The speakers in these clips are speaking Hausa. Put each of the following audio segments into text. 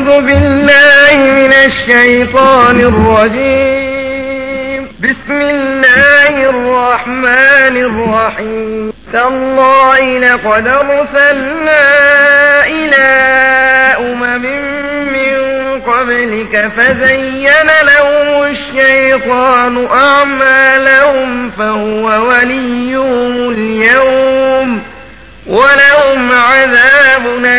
أعوذ بالله من الشيطان الرجيم بسم الله الرحمن الرحيم تالله لقد أرسلنا إلى أمم من قبلك فزين لهم الشيطان أعمالهم فهو وليهم اليوم ولهم عذاب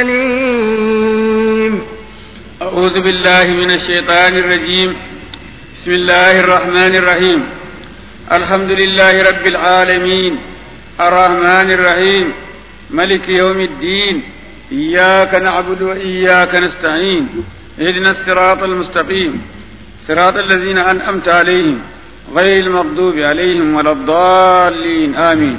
أليم أعوذ بالله من الشيطان الرجيم بسم الله الرحمن الرحيم الحمد لله رب العالمين الرحمن الرحيم ملك يوم الدين إياك نعبد وإياك نستعين اهدنا الصراط المستقيم صراط الذين أنعمت عليهم غير المغضوب عليهم ولا الضالين آمين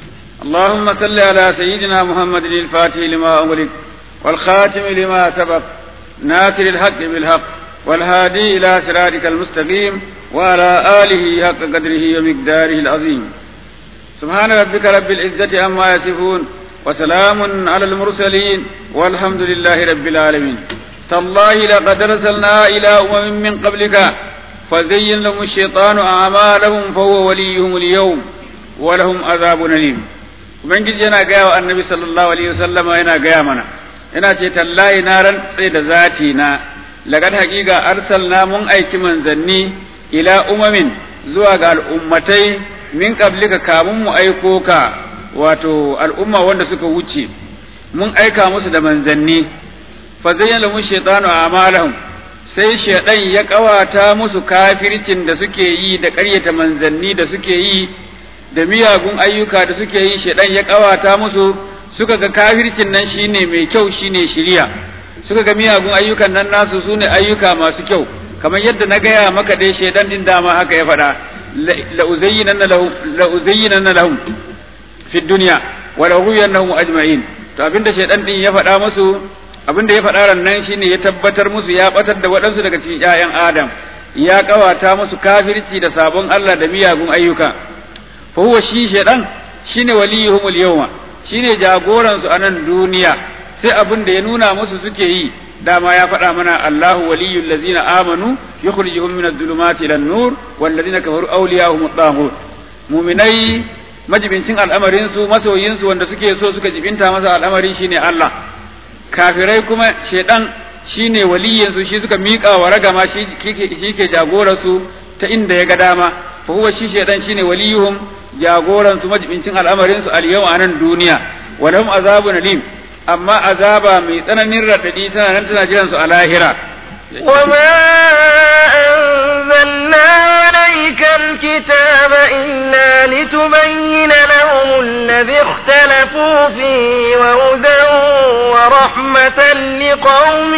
اللهم صل على سيدنا محمد الفاتح لما أغلق والخاتم لما سبق ناصر الحق بالحق والهادي إلى صراطك المستقيم وعلى آله حق قدره ومقداره العظيم سبحان ربك رب العزة عما يصفون وسلام على المرسلين والحمد لله رب العالمين تالله لقد أرسلنا إلى أمم من قبلك فزين لهم الشيطان أعمالهم فهو وليهم اليوم ولهم عذاب أليم ubangiji yana gaya wa annabi sallallahu alaihi wasallama yana gaya mana yana ce tallahi na rantse da zati na laqad haqiqa arsalna mun aiki manzanni ila umamin zuwa ga al'ummatai min qablika kamun mu aiko ka wato al'umma wanda suka wuce mun aika musu da manzanni fa zayyana lahum shaytanu a'malahum sai shaydan ya kawata musu kafircin da suke yi da ƙaryata manzanni da suke yi da miyagun ayyuka da suke yi shaidan ya kawata musu suka ga kafircin nan shine mai kyau shine shiriya suka ga miyagun ayyukan nan nasu sune ayyuka masu kyau kamar yadda na gaya maka dai shaidan din dama haka ya faɗa la uzayyinanna lahum la uzayyinanna lahum fi dunya wa la ughwiyannahum ajma'in to abinda shaidan din ya faɗa musu abinda ya faɗa ran nan shine ya tabbatar musu ya batar da waɗansu daga cikin ƴaƴan adam ya kawata musu kafirci da sabon Allah da miyagun ayyuka فهو shi shedan shine waliyuhum al-yawma shine jagoran su a nan duniya sai abin da ya nuna musu suke yi dama ya faɗa mana Allahu waliyul ladzina amanu yukhrijuhum min adh-dhulumati ila an-nur wal ladzina kafaru awliya'uhum at-taghut mu'minai majibincin al'amarin su masoyin su wanda suke so suka jibinta masa al'amari shine Allah kafirai kuma shedan shine waliyin su shi suka miƙa wa ragama shi ke jagoran su ta inda ya ga dama fa huwa shi shedan shine waliyuhum jagoran su majibincin al'amarin su al yau a nan duniya walahum azabun alim amma azaba mai tsananin radadi tana nan tana jiran su a lahira وما أنزلنا عليك الكتاب إلا لتبين لهم الذي اختلفوا فيه وهدى ورحمة لقوم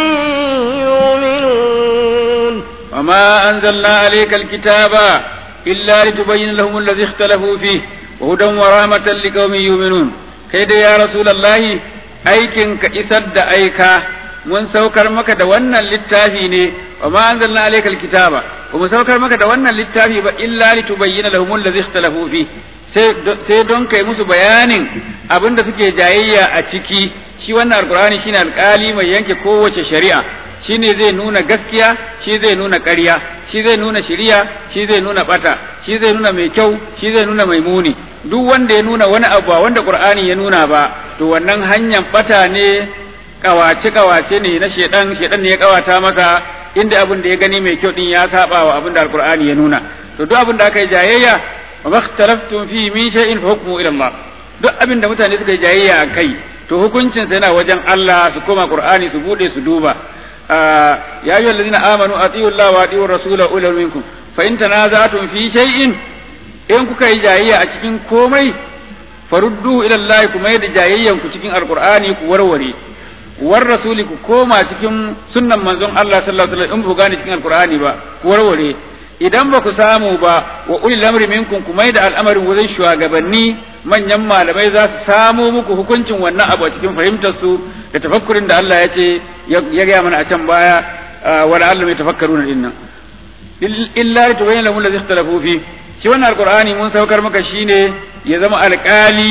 يؤمنون وما أنزلنا عليك الكتاب إلا لتبين لهم الذي اختلفوا فيه وهدى ورحمة لقوم يؤمنون كيد يا رسول الله aikin ka isar da aika mun saukar maka da wannan littafi ne wa ma anzalna alayka alkitaba wa mun saukar maka da wannan littafi ba illa litubayyana lahum allazi ikhtalafu fi sai don kai musu bayanin abin da suke jayayya a ciki shi wannan alqur'ani shine alkali mai yanke kowace shari'a shine zai nuna gaskiya shi zai nuna ƙarya shi zai nuna shiriya shi zai nuna bata shi zai nuna mai kyau shi zai nuna mai muni duk wanda ya nuna wani abu ba wanda qur'ani ya nuna ba to wannan hanyar bata ne kawace kawace ne na shedan shedan ne ya kawata masa inda abin da ya gani mai kyau din ya saba wa abin da alqur'ani ya nuna to duk abin da aka yi jayayya wa makhtalaftum fi min shay'in fa hukmu ila Allah duk abin da mutane suka yi jayayya a kai to hukuncin sa yana wajen Allah su koma qur'ani su bude su duba يا أيها الذين آمنوا أطيعوا الله وأطيعوا الرسول أولي منكم فإن تنازعتم في شيء إن كوكا جاية أتكين كومي فردوا إلى الله كما يد جاية كتكين القرآن كوروري والرسول كوما تكين سنة منزون الله صلى الله عليه وسلم إن بغاني تكين القرآن با كوروري idan ba ku samu ba wa ulil amri minkum ku mai da al'amarin wajen shugabanni manyan malamai za su samo muku hukuncin wannan abu a cikin fahimtar su da tafakkurin da Allah ya ce ya gaya mana a can baya wala Allah mai tafakkaruna dinnan illa li tubayyana lahum allazi ikhtalafu fi shi wannan alqur'ani mun saukar maka shine ya zama alƙali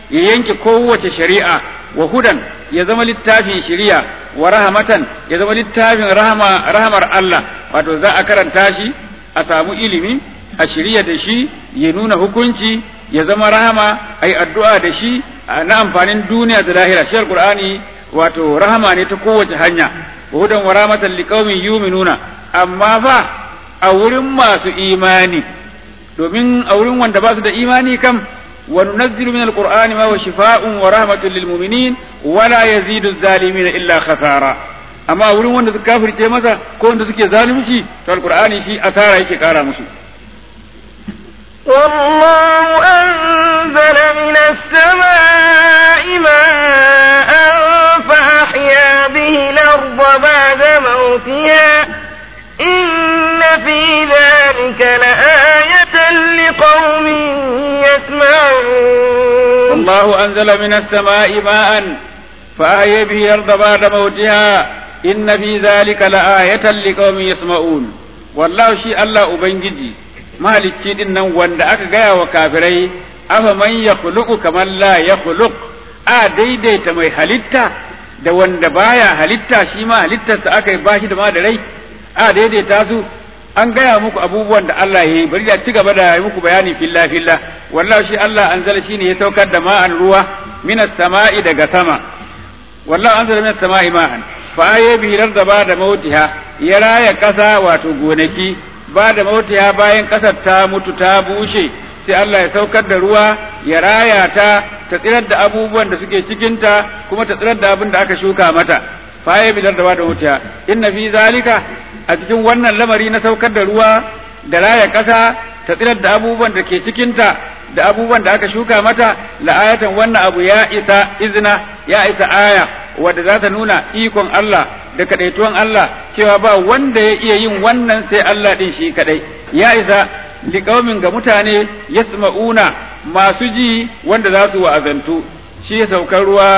ya yanke kowace shari'a wa hudan ya zama littafin shari'a wa rahmatan ya zama littafin rahama rahamar Allah wato za a karanta shi a samu ilimi a shirya da shi ya nuna hukunci ya zama rahama ai addu'a da shi na amfanin duniya da lahira shi alqur'ani wato rahama ne ta kowace hanya wa hudan wa rahmatan liqaumin yu'minuna amma fa a wurin masu imani domin a wurin wanda ba su da imani kam wa nunazzilu min alqur'ani ma huwa shifaa'un wa rahmatun lil mu'minin wa la yazidu adh-dhalimin illa khasara amma a wurin wanda suka kafirce masa ko wanda suke zalunci to alqur'ani shi asara yake kara musu والله أنزل من السماء ماء فأحيا به الأرض بعد موتها إن في ذلك لآية لقوم يسمعون والله أنزل من السماء ماء فأحيا به الأرض بعد موتها إن في ذلك لآية لقوم يسمعون والله شيء الله أبنجي mahalicci din nan wanda aka gaya wa kafirai afa man ya kamar la ya a daidaita mai halitta da wanda baya halitta shi ma halittarsa aka yi bashi da ma da rai a daidaita su an gaya muku abubuwan da Allah ya yi bari da ci gaba da yi muku bayani filla filla wallahi shi Allah anzala shine ya saukar da ma'an ruwa minas sama'i daga sama wallahi anzala minas sama'i ma'an fa aye bihi da ba da mautiha ya raya kasa wato gonaki ba da mautiya bayan ƙasar ta mutu ta bushe sai Allah ya saukar da ruwa ya raya ta ta tsirar da abubuwan da suke cikinta kuma ta tsirar da abin da aka shuka mata faye bidar da ba da mautiya inna fi zalika a cikin wannan lamari na saukar da ruwa da raya ƙasa ta tsirar da abubuwan da ke cikinta da abubuwan da aka shuka mata la'ayatan wannan abu ya isa izina ya isa aya wadda za ta nuna ikon Allah da kadaituwan Allah cewa ba wanda ya iya yin wannan sai Allah din shi kadai ya isa liqaumin ga mutane yasma'una masu ji wanda za su wa'azantu shi ya saukar ruwa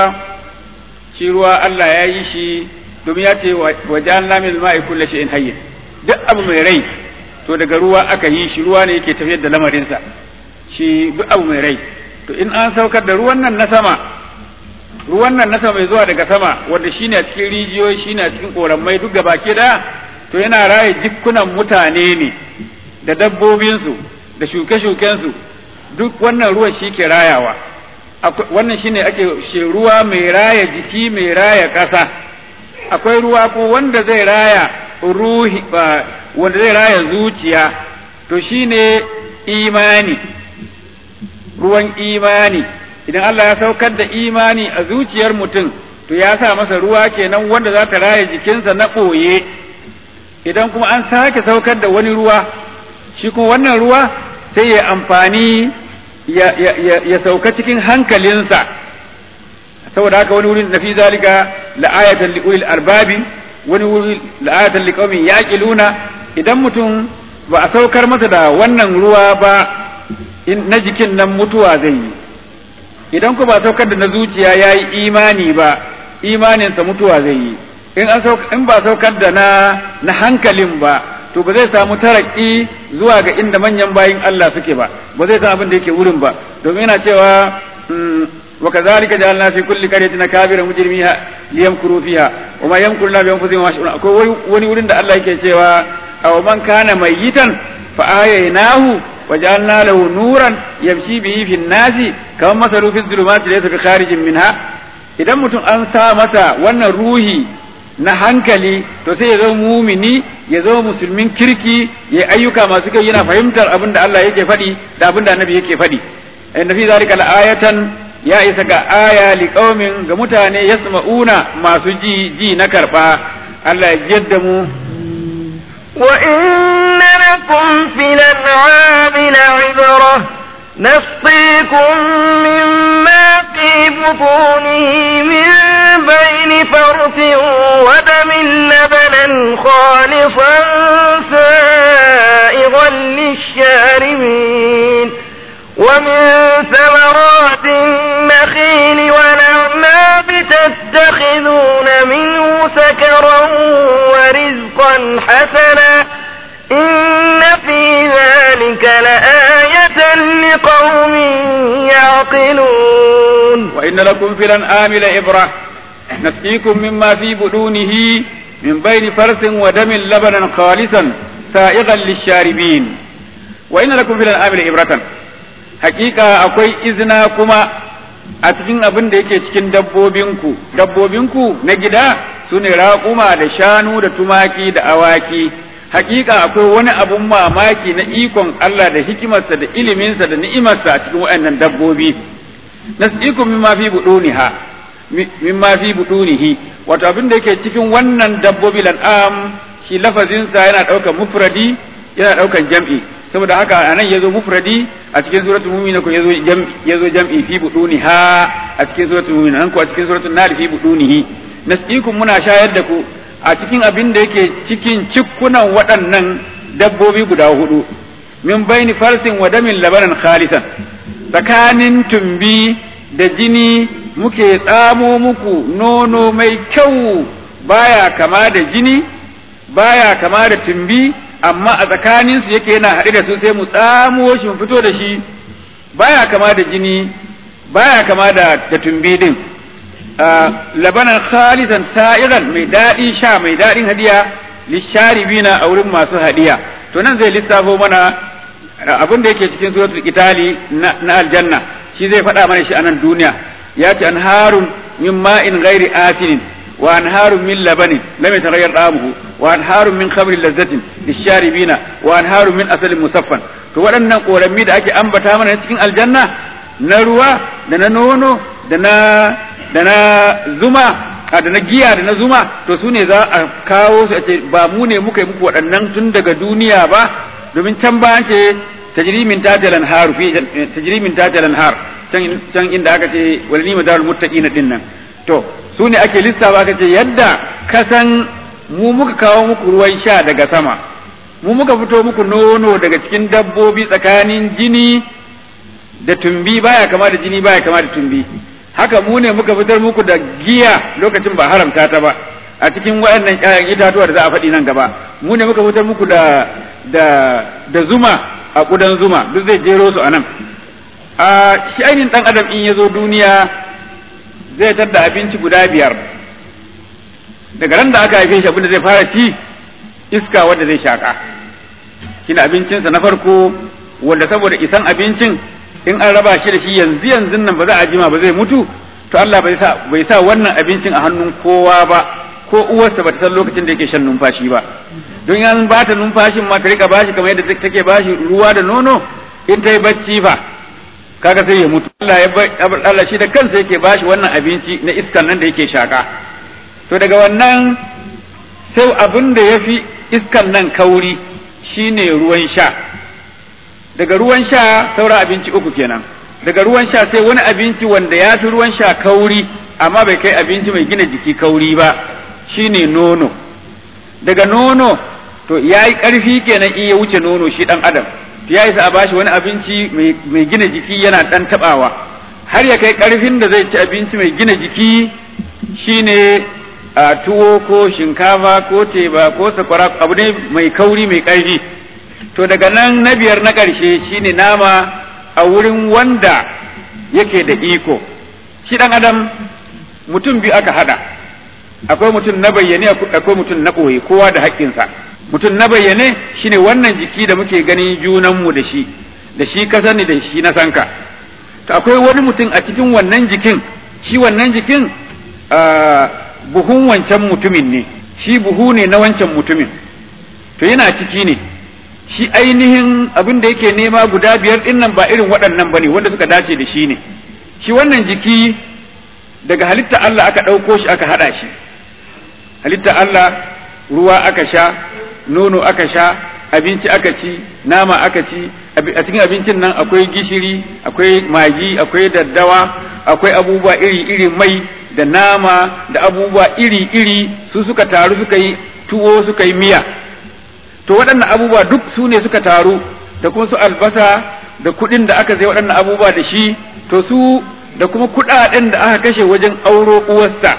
shi ruwa Allah ya yi shi domin ya ce wa ja'alna min ma'i kulli shay'in hayyin duk abu mai rai to daga ruwa aka yi shi ruwa ne yake tafiyar da lamarinsa shi duk abu mai rai to in an saukar da ruwan nan na sama ruwan nan na sama mai zuwa daga sama wanda shine a cikin rijiyoyi shine a cikin koramai duk gaba ke da to yana raye jikunan mutane ne da dabbobinsu da shuke-shukensu duk wannan ruwan shi ke rayawa wannan shine ake shi ruwa mai raya jiki mai raya ƙasa akwai ruwa ko wanda zai raya ruhi wanda zai raya zuciya to shine imani ruwan imani idan Allah ya saukar da imani a zuciyar mutum to ya sa masa ruwa kenan wanda za ta raya jikinsa na ɓoye idan kuma an sake saukar da wani ruwa shi kuma wannan ruwa sai ya amfani ya, ya, ya, ya sauka cikin hankalinsa saboda haka wani wurin nafi zalika la'ayatan liulil arbabi wani wuri la'ayatan liqaumin yaqiluna idan mutum ba a saukar masa da wannan ruwa ba na jikin nan mutuwa zai yi idan ku ba saukar da na zuciya ya yi imani ba imaninsa mutuwa zai yi in an in ba saukar da na na hankalin ba to ba zai samu taraki zuwa ga inda manyan bayin Allah suke ba ba zai san abin da yake wurin ba domin yana cewa wa kazalika ja'alna fi kulli qaryatin kabiran mujrimiha liyamkuru fiha wa ma yamkuru la bi anfusihim mash'un akwai wani wurin da Allah yake cewa aw man kana mayyitan fa ahyaynahu وجعلنا له نورا يمشي به في الناس كما مثل في الظلمات ليس بخارج منها idan mutum an sa masa wannan ruhi na hankali to sai ya zama mumini ya zama musulmin kirki ya ayyuka masu kai yana fahimtar abin da Allah yake faɗi da abin da annabi yake faɗi inna fi zalika la'ayatan ya isa ga aya liqaumin ga mutane yasma'una masu ji ji na karba Allah ya jadda mu وإن لكم في الأنعام لعبرة نسقيكم مما في بطونه من بين فرث ودم لبنا خالصا سائغا للشاربين ومن ثمرات النخيل والأعناب تتخذون منه سكرا ورزقا حسنا إن في ذلك لآية لقوم يعقلون وإن لكم في الأنعام لعبرة نسقيكم مما في بطونه من بين فرث ودم لبنا خالصا سائغا للشاربين وإن لكم في الأنعام لعبرة حقيقة أكوي إذنا كما a cikin abin da yake cikin dabbobinku dabbobinku na gida su ne raƙuma da shanu da tumaki da awaki hakika akwai wani abun mamaki na ikon Allah da hikimarsa da iliminsa da ni'imarsa a cikin waɗannan dabbobi nasikum mimma fi buduniha mimma fi budunihi wato abin da yake cikin wannan dabbobi lan'am shi lafazinsa yana ɗaukar mufradi yana ɗaukar jam'i saboda haka anan yazo mufradi a cikin suratul mu'min ko yazo jam'i yazo jam'i fi buduniha a cikin suratul mu'min nan ko a cikin suratul nar fi budunihi nasikum muna shayar da ku a cikin abin da yake cikin cikkunan waɗannan dabbobi guda hudu min baini farsin wa damin labaran khalisan tsakanin tumbi da jini muke tsamo muku nono mai kyau baya kama da jini baya kama da tumbi amma a tsakaninsu yake yana haɗe da su sai mu tsamo shi mu fito da shi baya kama da jini baya kama da da tumbi din labanan khalisan sa'iran mai daɗi sha mai daɗin hadiya lisharibina a wurin masu hadiya to nan zai lissafo mana abin da yake cikin suratul itali na aljanna shi zai faɗa mana shi a nan duniya ya ce anharun min ma'in ghairi asinin wa anharun min labanin lam yataghayyar ta'amuhu wa anharun min khamrin lazzatin lisharibina wa anharun min asalin musaffan to waɗannan ƙorammi da ake ambata mana cikin aljanna na ruwa da na nono da na da na zuma da na giya da na zuma to su ne za a kawo su a ce ba mu ne muka yi muku waɗannan tun daga duniya ba domin can ba an ce tajrimin tatalan har fi tajrimin tatalan har can can inda aka ce wal nima darul muttaqina din nan to su ne ake lissafa aka ce yadda kasan mu muka kawo muku ruwan sha daga sama mu muka fito muku nono daga cikin dabbobi tsakanin jini da tumbi baya kama da jini baya kama da tumbi haka mu ne muka fitar muku da giya lokacin ba haramta ta ba a cikin waɗannan ƴaƴan itatuwa da za a faɗi nan gaba mu ne muka fitar muku da da da zuma a ƙudan zuma duk zai jero su a nan a shi ainihin ɗan adam in ya zo duniya zai tadda abinci guda biyar daga ran da aka haife shi abinda zai fara ci iska wanda zai shaƙa shi abincinsa na farko wanda saboda isan abincin in an raba shi da shi yanzu yanzu nan ba za a jima ba zai mutu to Allah bai sa bai sa wannan abincin a hannun kowa ba ko uwarsa bata san lokacin da yake shan numfashi ba don yan ba ta numfashin ma ta rika bashi kamar yadda take bashi ruwa da nono in ta yi bacci fa kaga sai ya mutu Allah ya Allah shi da kansa yake bashi wannan abinci na iskan nan da yake shaka to daga wannan sai abin da yafi iskan nan kauri shine ruwan sha daga ruwan sha saura abinci uku kenan daga ruwan sha sai wani abinci wanda ya fi ruwan sha kauri amma bai kai abinci mai gina jiki kauri ba shine nono daga nono to ya yi ƙarfi kenan in ya wuce nono shi ɗan adam ya isa a bashi wani abinci mai gina jiki yana ɗan taɓawa har ya kai ƙarfin da zai ci abinci mai gina jiki shine a tuwo ko shinkafa ko teba ko sakwara abu ne mai kauri mai ƙarfi to daga nan na biyar na ƙarshe shine nama a wurin wanda yake da iko shi ɗan adam mutum biyu aka hada akwai mutum na bayyane akwai mutum na ɓoye kowa da haƙƙinsa mutum na bayyane shine wannan jiki da muke ganin junanmu da shi da shi ka sani da shi na sanka to akwai wani mutum a cikin wannan jikin shi wannan jikin buhun wancan mutumin ne shi buhu ne na wancan mutumin to yana ciki ne shi ainihin abin da yake nema guda biyar din nan ba irin waɗannan bane wanda suka dace da shi ne shi wannan jiki daga halitta Allah aka ɗauko shi aka haɗa shi halitta Allah ruwa aka sha nono aka sha abinci aka ci nama aka ci a cikin abincin nan akwai gishiri akwai magi akwai daddawa akwai abubuwa iri-iri mai da nama da abubuwa iri-iri su suka taru suka yi tuwo suka yi miya to waɗannan abubuwa duk su ne suka taru da kuma su albasa da kuɗin da aka zai waɗannan abubuwa da shi to su da kuma kuɗaɗen da aka kashe wajen auro uwarsa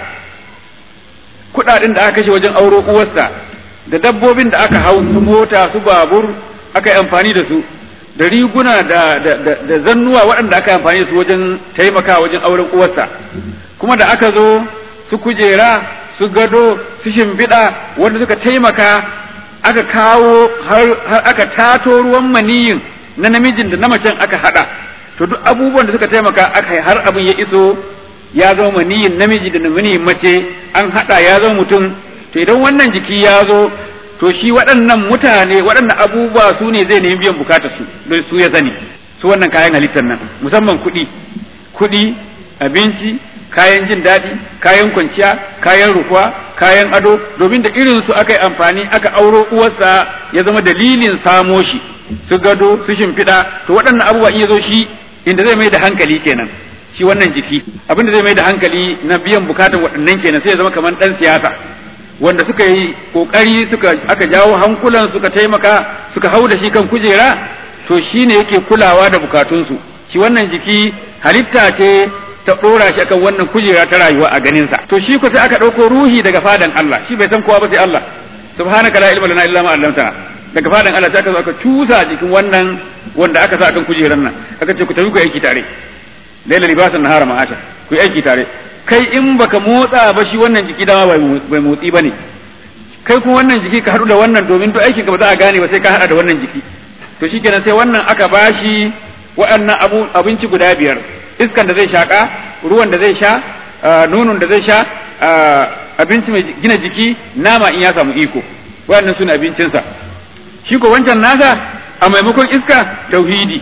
kuɗaɗen da aka kashe wajen auro uwarsa da dabbobin da aka hau su mota su babur aka yi amfani da su da riguna da da zannuwa waɗanda aka amfani su wajen taimaka wajen auren uwarsa kuma da aka zo su kujera su gado su shimfiɗa wanda suka taimaka aka kawo har aka tato ruwan maniyin na namijin da na macen aka haɗa to duk abubuwan da suka taimaka aka har abin ya iso ya zama maniyin namiji da maniyin mace an haɗa ya zama mutum to idan wannan jiki ya zo to shi waɗannan mutane waɗannan abubuwa su ne zai nemi biyan bukatar su don su ya sani su wannan kayan halittar nan musamman kuɗi kuɗi abinci kayan jin daɗi kayan kwanciya kayan rufuwa kayan ado domin da irin su aka yi amfani aka auro uwarsa ya zama dalilin samo shi su gado su shimfiɗa to waɗannan abubuwa in ya zo shi inda zai mai da hankali kenan shi wannan jiki abinda zai mai da hankali na biyan bukatan waɗannan kenan sai ya zama kamar ɗan siyasa wanda suka yi kokari suka aka jawo hankulan suka taimaka suka hau da shi kan kujera to shine yake kulawa da bukatunsu shi wannan jiki halitta ce ta dora shi akan wannan kujera ta rayuwa a ganin sa to shi ko sai aka dauko ruhi daga fadan Allah shi bai san kowa ba sai Allah subhanaka la ilma lana illa ma 'allamtana daga fadan Allah sai aka zo aka cusa jikin wannan wanda aka sa akan kujeran nan aka ce ku tafi ku aiki tare laila libasan nahara ma'asha ku aiki tare kai in baka motsa ba shi wannan jiki dama bai motsi bane kai kuma wannan jiki ka haɗu da wannan domin duk aikin ka ba za a gane ba sai ka haɗa da wannan jiki to shikenan sai wannan aka bashi waɗannan abu abinci guda biyar iskan da zai shaka ruwan da zai sha nunun da zai sha abinci mai gina jiki nama in ya samu iko waɗannan sune abincinsa shi ko wancan nasa a maimakon iska tauhidi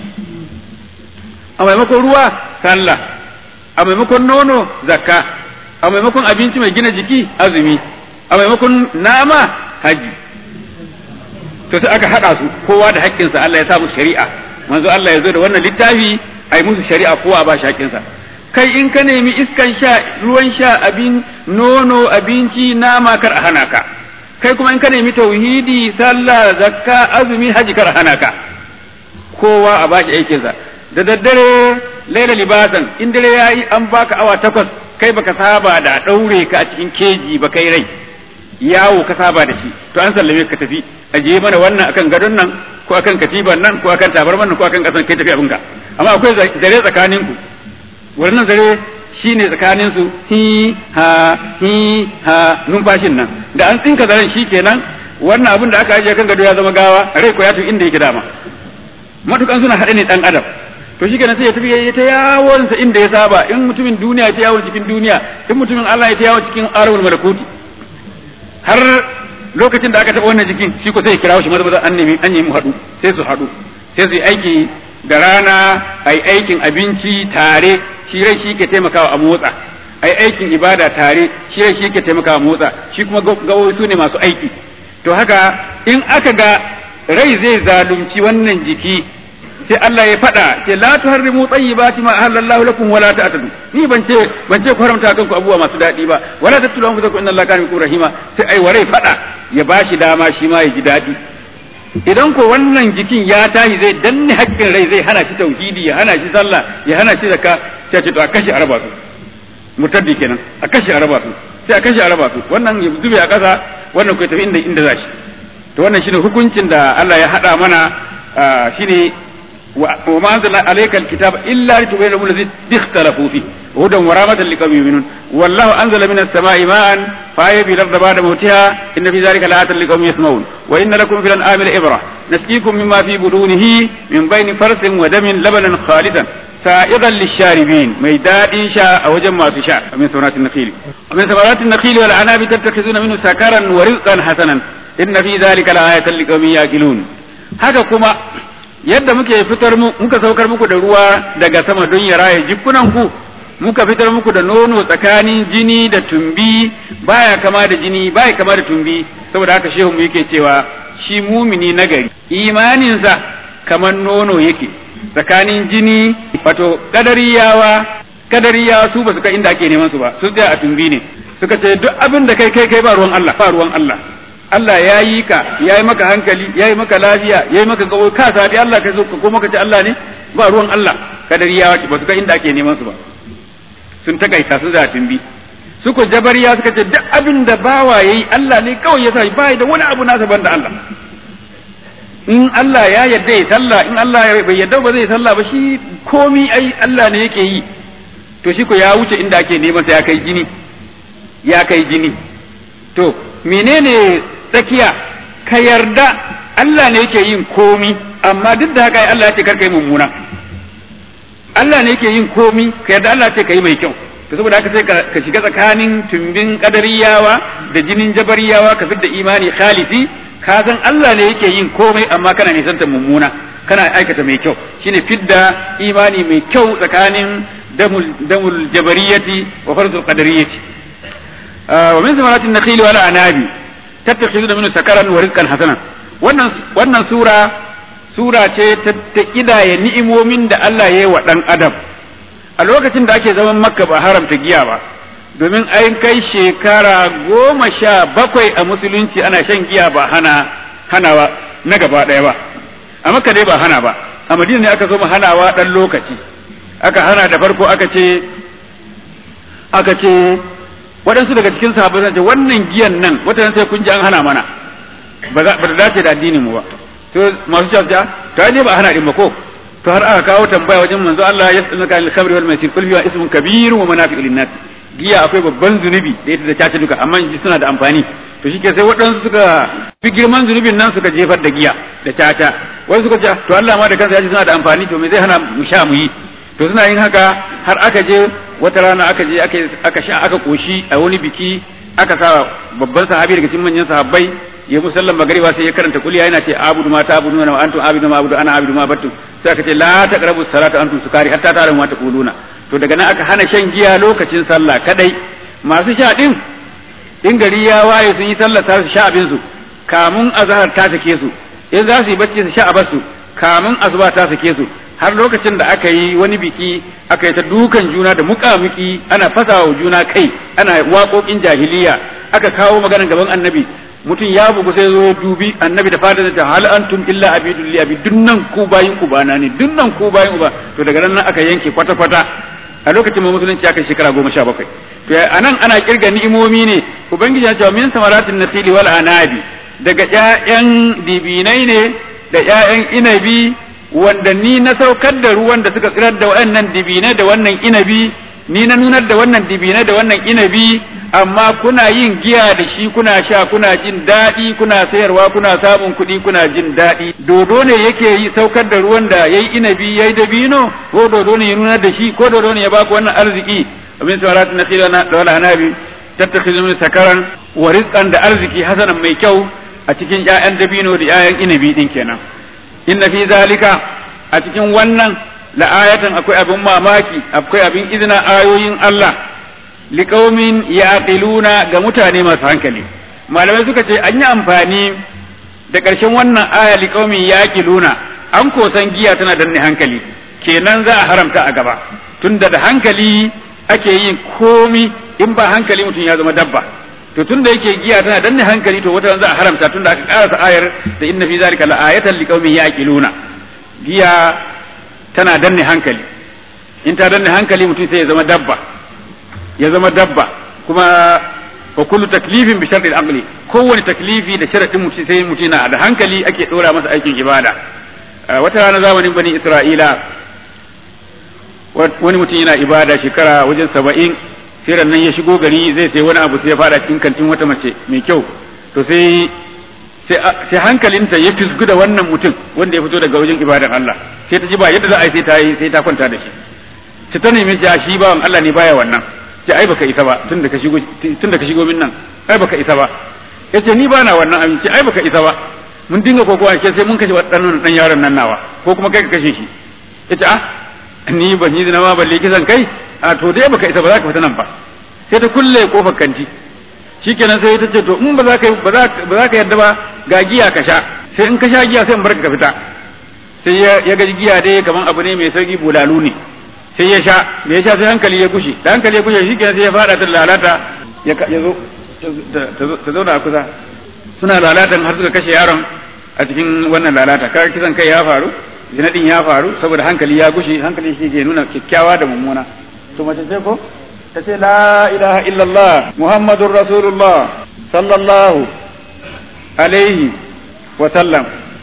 a maimakon ruwa sallah a maimakon nono zakka a maimakon abinci mai gina jiki azumi a maimakon nama haji to sai aka haɗa su kowa da haƙƙinsa Allah ya sa musu shari'a manzo Allah ya zo da wannan littafi a yi musu shari'a kowa ba shi haƙƙinsa kai in ka nemi iskan sha ruwan sha abin nono abinci nama kar a hana ka kai kuma in ka nemi tauhidi sallah zakka azumi haji kar a hana ka kowa a bashi aikinsa da daddare laila libasan in dare yayi an baka awa takwas kai baka saba da daure ka a cikin keji ba kai rai yawo ka saba da shi to an sallame ka tafi aje mana wannan akan gadon nan ko akan katiban nan ko akan tabarman nan ko akan kasan kai tafi abinka amma akwai zare tsakanin ku wannan zare shine tsakanin su hi ha hi ha numfashin nan da an tsinka zaren shikenan wannan abin da aka ajiye kan gado ya zama gawa rai ko ya tafi inda yake dama matukan suna haɗe ne dan adam to shi kenan sai ya tafi ya ta yawon sa inda ya saba in mutumin duniya ya ta yawon cikin duniya in mutumin Allah ya ta yawon cikin arawul malakuti har lokacin da aka taɓa wannan jikin shi ko sai ya kirawo shi maza maza an nemi an nemi haɗu sai su haɗu sai su yi aiki da rana ai aikin abinci tare shi rai shi ke taimakawa a motsa ai aikin ibada tare shi rai shi ke taimakawa a motsa shi kuma gawoyi su ne masu aiki to haka in aka ga rai zai zalunci wannan jiki sai Allah ya faɗa ce la tuharrimu tayyibati ma ahallallahu lakum wala ta'tadu ni ban ce ban ce ku haramta kanku abubuwa masu daɗi ba wala tattulu an fuzakum inna Allah kana bikum rahima sai ai warai faɗa ya bashi dama shi ma ya ji daɗi idan ko wannan jikin ya tashi zai danne haƙƙin rai zai hana shi tauhidi ya hana shi sallah ya hana shi zakka sai ce to a kashe araba su murtaddi kenan a kashe araba su sai a kashe araba su wannan ya zube a ƙasa wannan ko tafi inda inda za shi to wannan shine hukuncin da Allah ya haɗa mana shine وما أنزل عليك الكتاب إلا لتبين لهم الذي اختلفوا فيه هدى ورحمة لقوم يؤمنون والله أنزل من السماء ماء فأحيا به الأرض بعد موتها إن في ذلك لآية لقوم يسمعون وإن لكم في الأنعام لعبرة نسقيكم مما في بطونه من بين فرث ودم لبنا خالدا سائغا للشاربين ميداد شاء أو جمع شاء من ثمرات النخيل ومن ثمرات النخيل والأعناب تتخذون منه سكرا ورزقا حسنا إن في ذلك لآية لقوم يأكلون هذا كما yadda muke fitar mu muka saukar muku da ruwa daga sama don ya raye jikunan ku muka fitar muku da nono tsakanin jini da tumbi baya kama da jini baya kama da tumbi saboda haka shehu mu yake cewa shi mumini nagari imaninsa kamar nono yake tsakanin jini wato kadariyawa kadariyawa su ba su kai inda ake neman su ba su tsaya a tumbi ne suka ce duk abin da kai kai kai ba ruwan Allah ba ruwan Allah Allah ya yi ka ya yi maka hankali ya yi maka lafiya ya yi maka gawo ka sabi Allah ka zo ko maka ce Allah ne ba ruwan Allah kadariyawa ba su kai inda ake neman su ba sun takaita su da tumbi su ko jabariya suka ce duk abin da bawa yayi Allah ne kawai ya sa ba da wani abu nasa banda Allah in Allah ya yarda ya sallah in Allah bai yarda ba zai sallah ba shi komi ai Allah ne yake yi to shi ko ya wuce inda ake neman sa ya kai jini ya kai jini to menene tsakiya ka yarda Allah ne yake yin komi amma duk da haka Allah ya ce karka yi mummuna Allah ne yake yin komi ka yarda Allah ce ka yi mai kyau to saboda haka sai ka shiga tsakanin tumbin kadariyawa da jinin jabariyawa ka fidda imani khalisi ka san Allah ne yake yin komai amma kana nisanta mummuna kana aikata mai kyau shine fidda imani mai kyau tsakanin damul damul jabariyati wa farzul qadariyati wa min samaratin nakhil wal anabi tattakhiduna minhu sakaran wa rizqan hasanan wannan wannan sura sura ce ta kidaya ni'imomin da Allah ya yi wa dan adam a lokacin da ake zaman makka ba haramta giya ba domin an kai shekara goma sha bakwai a musulunci ana shan giya ba hana hanawa na gaba ɗaya ba a makka dai ba hana ba a madina ne aka zo mu hanawa ɗan lokaci aka hana da farko aka ce aka ce waɗansu daga cikin sahabbai sun ce wannan giyan nan wata sai kun ji an hana mana ba za ba dace da addinin mu ba to masu cewa to ai ne ba hana din ba ko to har aka kawo tambaya wajen manzo Allah ya tsallaka al-khamri wal maisir kul fiha ismun kabirun wa manafi'u lin-nas giya akwai babban zunubi da ita da caca duka amma ji suna da amfani to shike sai waɗansu suka fi girman zunubin nan suka jefar da giya da caca wasu suka ce to Allah ma da kansa ya ce suna da amfani to me zai hana mu sha mu yi to suna yin haka har aka je wata rana aka je aka sha aka koshi a wani biki aka sa babban sahabi daga cikin manyan sahabbai ya musallan magariba sai ya karanta kuliya yana ce abudu ma ta abudu wa antum abudu ma abudu ana abudu ma battu sai aka ce la taqrabu salata antum sukari hatta ta'lamu ma taquluna to daga nan aka hana shan giya lokacin sallah kadai masu sha din in gari ya waye sun yi sallah ta su sha abin su kamun azhar ta sake su in za su yi bacci su sha a basu kamun asuba ta sake su har lokacin da aka yi wani biki aka yi ta dukan juna da muƙamuki ana fasawa juna kai ana waƙoƙin jahiliya aka kawo maganar gaban annabi mutum ya bugu sai zo dubi annabi da fadar ta hal antum illa abidul li abi dunnan ku bayin ku bana ne dunnan ku bayin uba to daga nan aka yanke kwata kwata a lokacin musulunci aka shekara goma sha bakwai to anan ana kirga ni'imomi ne ubangiji ya ce min samaratin nasili wal anabi daga ƴaƴan dibinai ne da ƴaƴan inabi wanda ni na saukar da ruwan da suka tsirar da wannan dibinai da wannan inabi ni na nunar da wannan dibinai da wannan inabi amma kuna yin giya da shi kuna sha kuna jin daɗi kuna sayarwa kuna samun kuɗi kuna jin daɗi dodo ne yake yi saukar da ruwan da yayi inabi yayi dabino ko dodo ne ya nunar da shi ko dodo ne ya baku wannan arziki abin samarat na khila da wala hanabi tattakhizu min sakaran wa rizqan da arziki hasanan mai kyau a cikin ƴaƴan dabino da ƴaƴan inabi din kenan inna fi zalika a cikin wannan la'ayatan akwai abin mamaki akwai abin izina ayoyin Allah liqaumin yaqiluna ga mutane masu hankali malamai suka ce an yi amfani da ƙarshen wannan aya liqaumin yaqiluna an kosan giya tana danne hankali kenan za a haramta a gaba tunda da hankali ake yin komi in ba hankali mutum ya zama dabba to tunda yake giya tana danne hankali to wata za a haramta tunda aka karasa ayar da inna fi zalika la'ayatan liqaumin yaqiluna giya tana danne hankali in ta danne hankali mutum sai ya zama dabba ya zama dabba kuma wa kullu taklifin bi shartil aqli kowane taklifi da sharadin mutum sai mutum na da hankali ake dora masa aikin ibada wata rana zamanin bani isra'ila wani mutum yana ibada shekara wajen saba'in sai nan ya shigo gari zai sai wani abu sai ya fada cikin kantin wata mace mai kyau to sai sai hankalinta ya fisgu da wannan mutum wanda ya fito daga wajen ibadan Allah sai ta ji ba yadda za a yi sai ta yi sai ta kwanta da shi ta ta nemi shi shi bawan Allah ne baya wannan ce ai baka isa ba tunda ka shigo tunda ka shigo min nan ai baka isa ba yace ni bana wannan abin ce ai baka isa ba mun dinga kokowa ke sai mun kashe wadannan dan yaron nan nawa ko kuma kai ka kashe shi yace ah ni ban yi zina ma balle kisan kai a to dai baka isa ba za ka fita nan ba sai ta kulle kofar kanti shikenan sai ta ce to in ba za ka ba za ka yarda ba ga giya ka sha sai in ka sha giya sai in barka ka fita sai ya ga giya dai kaman abu ne mai sauki bulalu ne sai ya sha da ya sha sai hankali ya kushe da hankali ya kushe shikenan sai ya fada ta lalata ya zo ta zauna a kusa suna lalatan har suka kashe yaron a cikin wannan lalata kaga kisan kai ya faru zinadin ya faru saboda hankali ya gushe hankali shi ke nuna kyakkyawa da mummuna to mace ce ko ta ce la ilaha illallah muhammadur rasulullah sallallahu alaihi wa sallam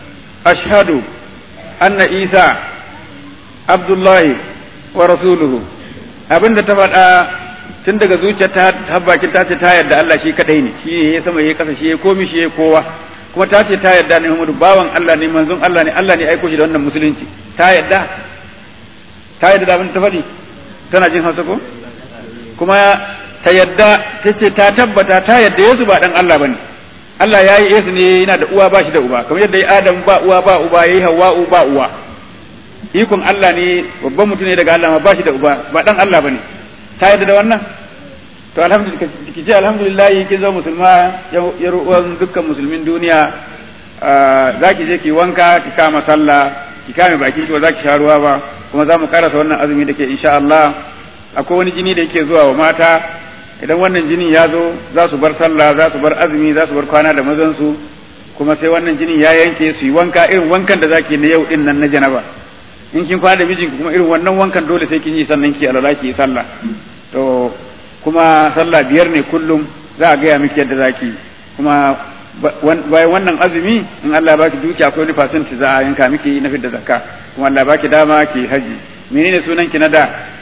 ashhadu anna isa abdullahi wa rasuluhu abinda ta faɗa tun daga zuciyar ta har bakin ta ce ta yarda Allah shi kadai ne shi ne ya sama ya kasa shi ya komi shi ya kowa kuma ta ce ta yarda ne Muhammadu bawan Allah ne manzon Allah ne Allah ne aiko shi da wannan musulunci ta yarda ta yarda da abin ta faɗi tana jin Hausa ko kuma ta yarda ta ce ta tabbata ta yarda Yesu ba dan Allah bane Allah ya yi Yesu ne yana da uwa ba shi da uba kamar yadda ya Adam ba uwa ba uba yayi Hawwa'u ba uwa ikon Allah ne babban mutum ne daga Allah ma ba shi da uba ba dan Allah bane ta yarda da wannan to alhamdulillah ki ce alhamdulillah kin zo musulma ya ruwan dukkan musulmin duniya za ki je ki wanka ki kama sallah ki kame baki ki ba za ki sha ruwa ba kuma za mu karasa wannan azumi da ke insha Allah akwai wani jini da yake zuwa wa mata idan wannan jini ya zo za su bar sallah za su bar azumi za su bar kwana da mazan su kuma sai wannan jini ya yanke su yi wanka irin wankan da zaki na yau din nan na janaba in kin kwana da mijinki kuma irin wannan wankan dole sai kin yi sannan ki alala ki yi sallah to kuma sallah biyar ne kullum za a gaya miki yadda zaki kuma bayan wannan azumi in Allah ya baki duki akwai wani fasinti za a yanka miki na fidda zakka kuma Allah ya baki dama ki haji menene sunan ki na da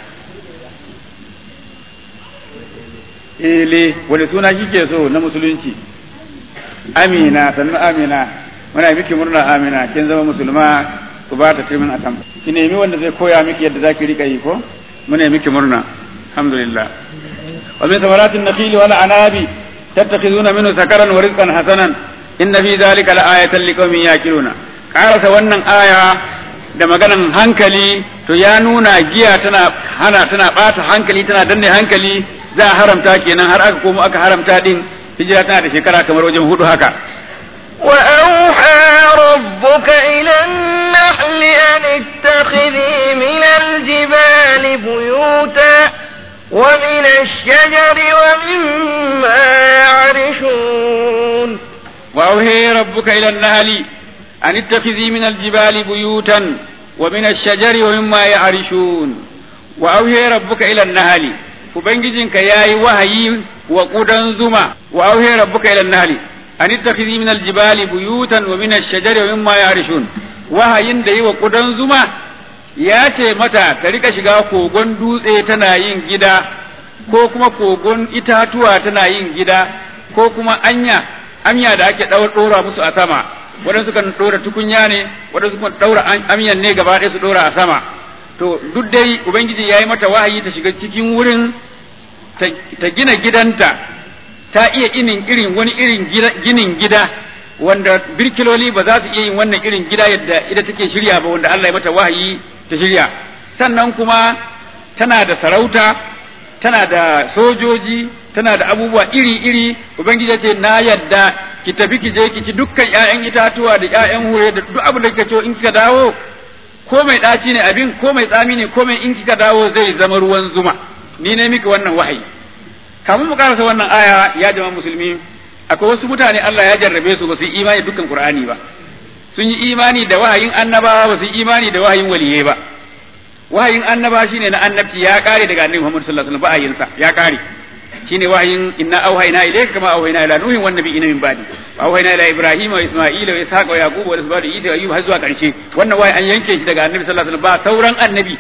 ele wani suna kike so na musulunci amina sannan amina muna miki murna amina kin zama musulma ku ba ta kirmin atam ki nemi wanda zai koya miki yadda zaki rika yi ko muna miki murna alhamdulillah wa min thamaratin nakhil wal anabi tattakhizuna minhu sakaran wa rizqan hasanan inna fi dhalika laayatan liqaumin yaqiluna karasa wannan aya da maganan hankali to ya nuna giya tana hana tana bata hankali tana danne hankali za a haramta kenan har aka komo aka haramta din hijira tana da shekara kamar wajen hudu haka وأوحى ربك إلى النحل أن اتخذي من الجبال بيوتا ومن الشجر ومما يعرشون وأوهي ربك إلى النهل أن اتخذي من الجبال بيوتا ومن الشجر ومما يعرشون وأوهي ربك إلى النهل Ubangijinka ya yi wahayi wa ƙudan zuma, wa auhe rabbuka ila nahli an ittakhidhi min aljibali buyutan wa min ash-shajari wa mimma ya'rishun wahayin da yi wa ƙudan zuma ya ce mata ta rika shiga kogon dutse tana yin gida ko kuma kogon itatuwa tana yin gida ko kuma anya anya da ake ɗora musu a sama waɗansu kan ɗora tukunya ne waɗansu kan ɗaura amyan ne gaba ɗaya su ɗora a sama to duk dai ubangiji ya yi mata wahayi ta shiga cikin wurin ta gina gidanta ta iya inin irin wani irin ginin gida wanda birkiloli ba za su iya yin wannan irin gida yadda ita take shirya ba wanda Allah ya mata wahayi ta shirya sannan kuma tana da sarauta tana da sojoji tana da abubuwa iri-iri ubangiji ce na yadda ki tafi ki je ki ci dukkan ƴaƴan itatuwa da ƴaƴan hure da duk abin da kika so in kika dawo ko mai ɗaci ne abin ko mai tsami ne ko mai in kika dawo zai zama ruwan zuma ni ne miki wannan wahayi kamun mu karasa wannan aya ya jama musulmi akwai wasu mutane Allah ya jarrabe su ba su yi imani dukkan Qur'ani ba sun yi imani da wahayin annabawa ba su yi imani da wahayin waliyai ba wahayin annaba shine na annabci ya kare daga annabi Muhammad sallallahu alaihi wasallam ba ya kare shine wahayin inna auhayna ilayka kama auhayna ila nuhin wan nabiyina min ba'di wa auhayna ila ibrahima wa isma'ila wa ishaqa wa yaqub wa isbadu isa wa ayyub har zuwa karshe wannan wahayi an yanke shi daga annabi sallallahu alaihi wasallam ba sauran annabi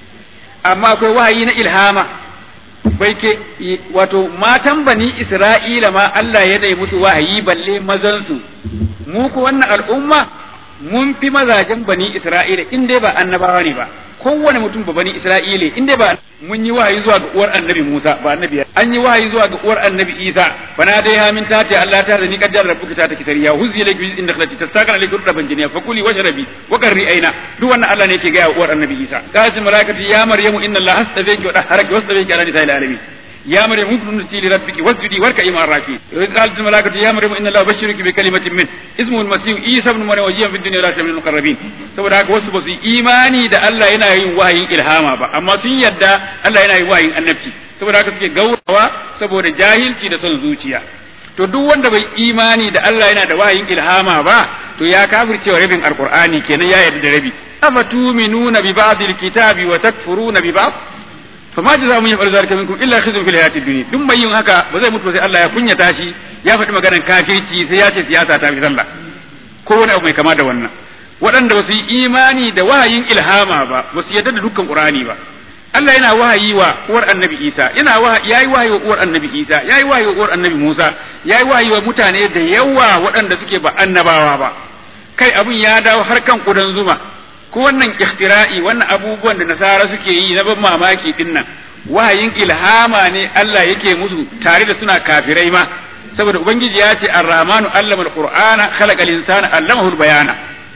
amma akwai wahayi na ilhama bai ke wato matan bani isra'ila ma Allah ya dai musu wahayi balle mazan su mu ko wannan al'umma mun fi mazajen bani isra'ila in dai ba annabawa ne ba kowane mutum ba bani isra'ila in dai ba mun yi wahayi zuwa ga uwar annabi Musa ba annabi an yi wahayi zuwa ga uwar annabi Isa bana dai ha min tati Allah ta ni kaddar rabbuka ta taki sariya huzi laki bi inda khalati tasaqana alayka rudaban jiniya fakuli washrabi wa qarri aina duk wannan Allah ne yake ga uwar annabi Isa qalat malaikatu ya maryamu inna Allah astafaki wa dahharaki wastafaki ala nisa'il alamin يا مريم اقنتي لربك واسجدي واركعي مع الراكعين وإذ قالت الملائكة يا مريم إن الله يبشرك بكلمة منه اسمه المسيح عيسى ابن مريم وجيها في الدنيا لا من المقربين saboda haka wasu ba su imani da Allah yana yin wahayin ilhama ba amma sun yadda Allah yana yin wahayin annabci saboda haka suke gaurawa saboda jahilci da son zuciya to duk wanda bai imani da Allah yana da wahayin ilhama ba to ya kafircewa rabin alqur'ani kenan ya yarda da rabi afatuminuna bi ba'd alkitabi wa takfuruna bi ba'd fama jaza mun yafal zalika minkum illa khizyun fil hayatid dunya duk mai yin haka ba zai mutu ba sai Allah ya kunyata shi ya faɗi maganar kafirci sai ya ce siyasa ta fi sallah ko wani abu mai kama da wannan waɗanda ba su yi imani da wahayin ilhama ba ba su yarda da dukkan qur'ani ba Allah yana wahayi wa uwar annabi Isa yana wahayi yayi wahayi wa uwar annabi Isa yayi wahayi wa uwar annabi Musa yayi wahayi wa mutane da yawa waɗanda suke ba annabawa ba kai abun ya dawo har kan kudan zuma ko wannan ikhtira'i wannan abubuwan da nasara suke yi na ban mamaki din nan wahayin ilhama ne Allah yake musu tare da suna kafirai ma saboda ubangiji ya ce ar-rahmanu allama al-qur'ana khalaqa al-insana allamahu al-bayana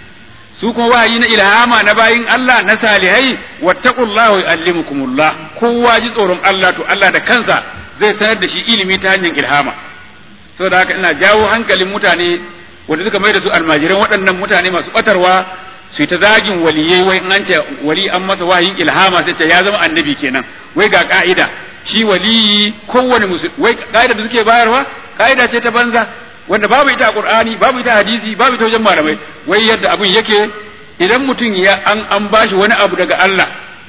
su kuma wahayi na ilhama na bayin Allah na salihai wattaqullahu yu'allimukumullah kowa ji tsoron Allah to Allah da kansa zai sanar da shi ilimi ta hanyar ilhama saboda haka ina jawo hankalin mutane wanda suka mai da su almajiran waɗannan mutane masu batarwa su ta zagin waliyai wai in an ce wali an masa wahayin ilhama sai ce ya zama annabi kenan wai ga ka'ida shi waliyi kowane musulmi wai ka'ida da suke bayarwa ka'ida ce ta banza wanda babu ita a Qur'ani babu ita a hadisi babu ita wajen malamai wai yadda abin yake idan mutum ya an an bashi wani abu daga Allah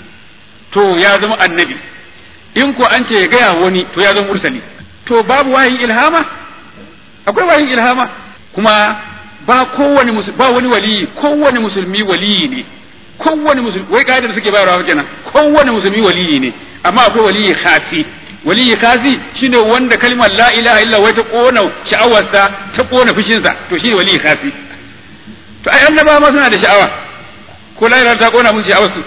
to ya zama annabi in ko an ce ya gaya wani to ya zama mursali to babu wahayin ilhama akwai wahayin ilhama kuma ba kowane ba wani waliyi kowane musulmi waliyi ne kowane musulmi wai kaidar da suke bayarwa kenan kowane musulmi waliyi ne amma akwai waliyi khasi waliyi khasi shine wanda kalmar la ilaha illa wai ta kona sha'awarsa ta kona fushinsa to shine waliyi khasi to ai annaba ma suna da sha'awa ko la ilaha ta kona musu sha'awarsu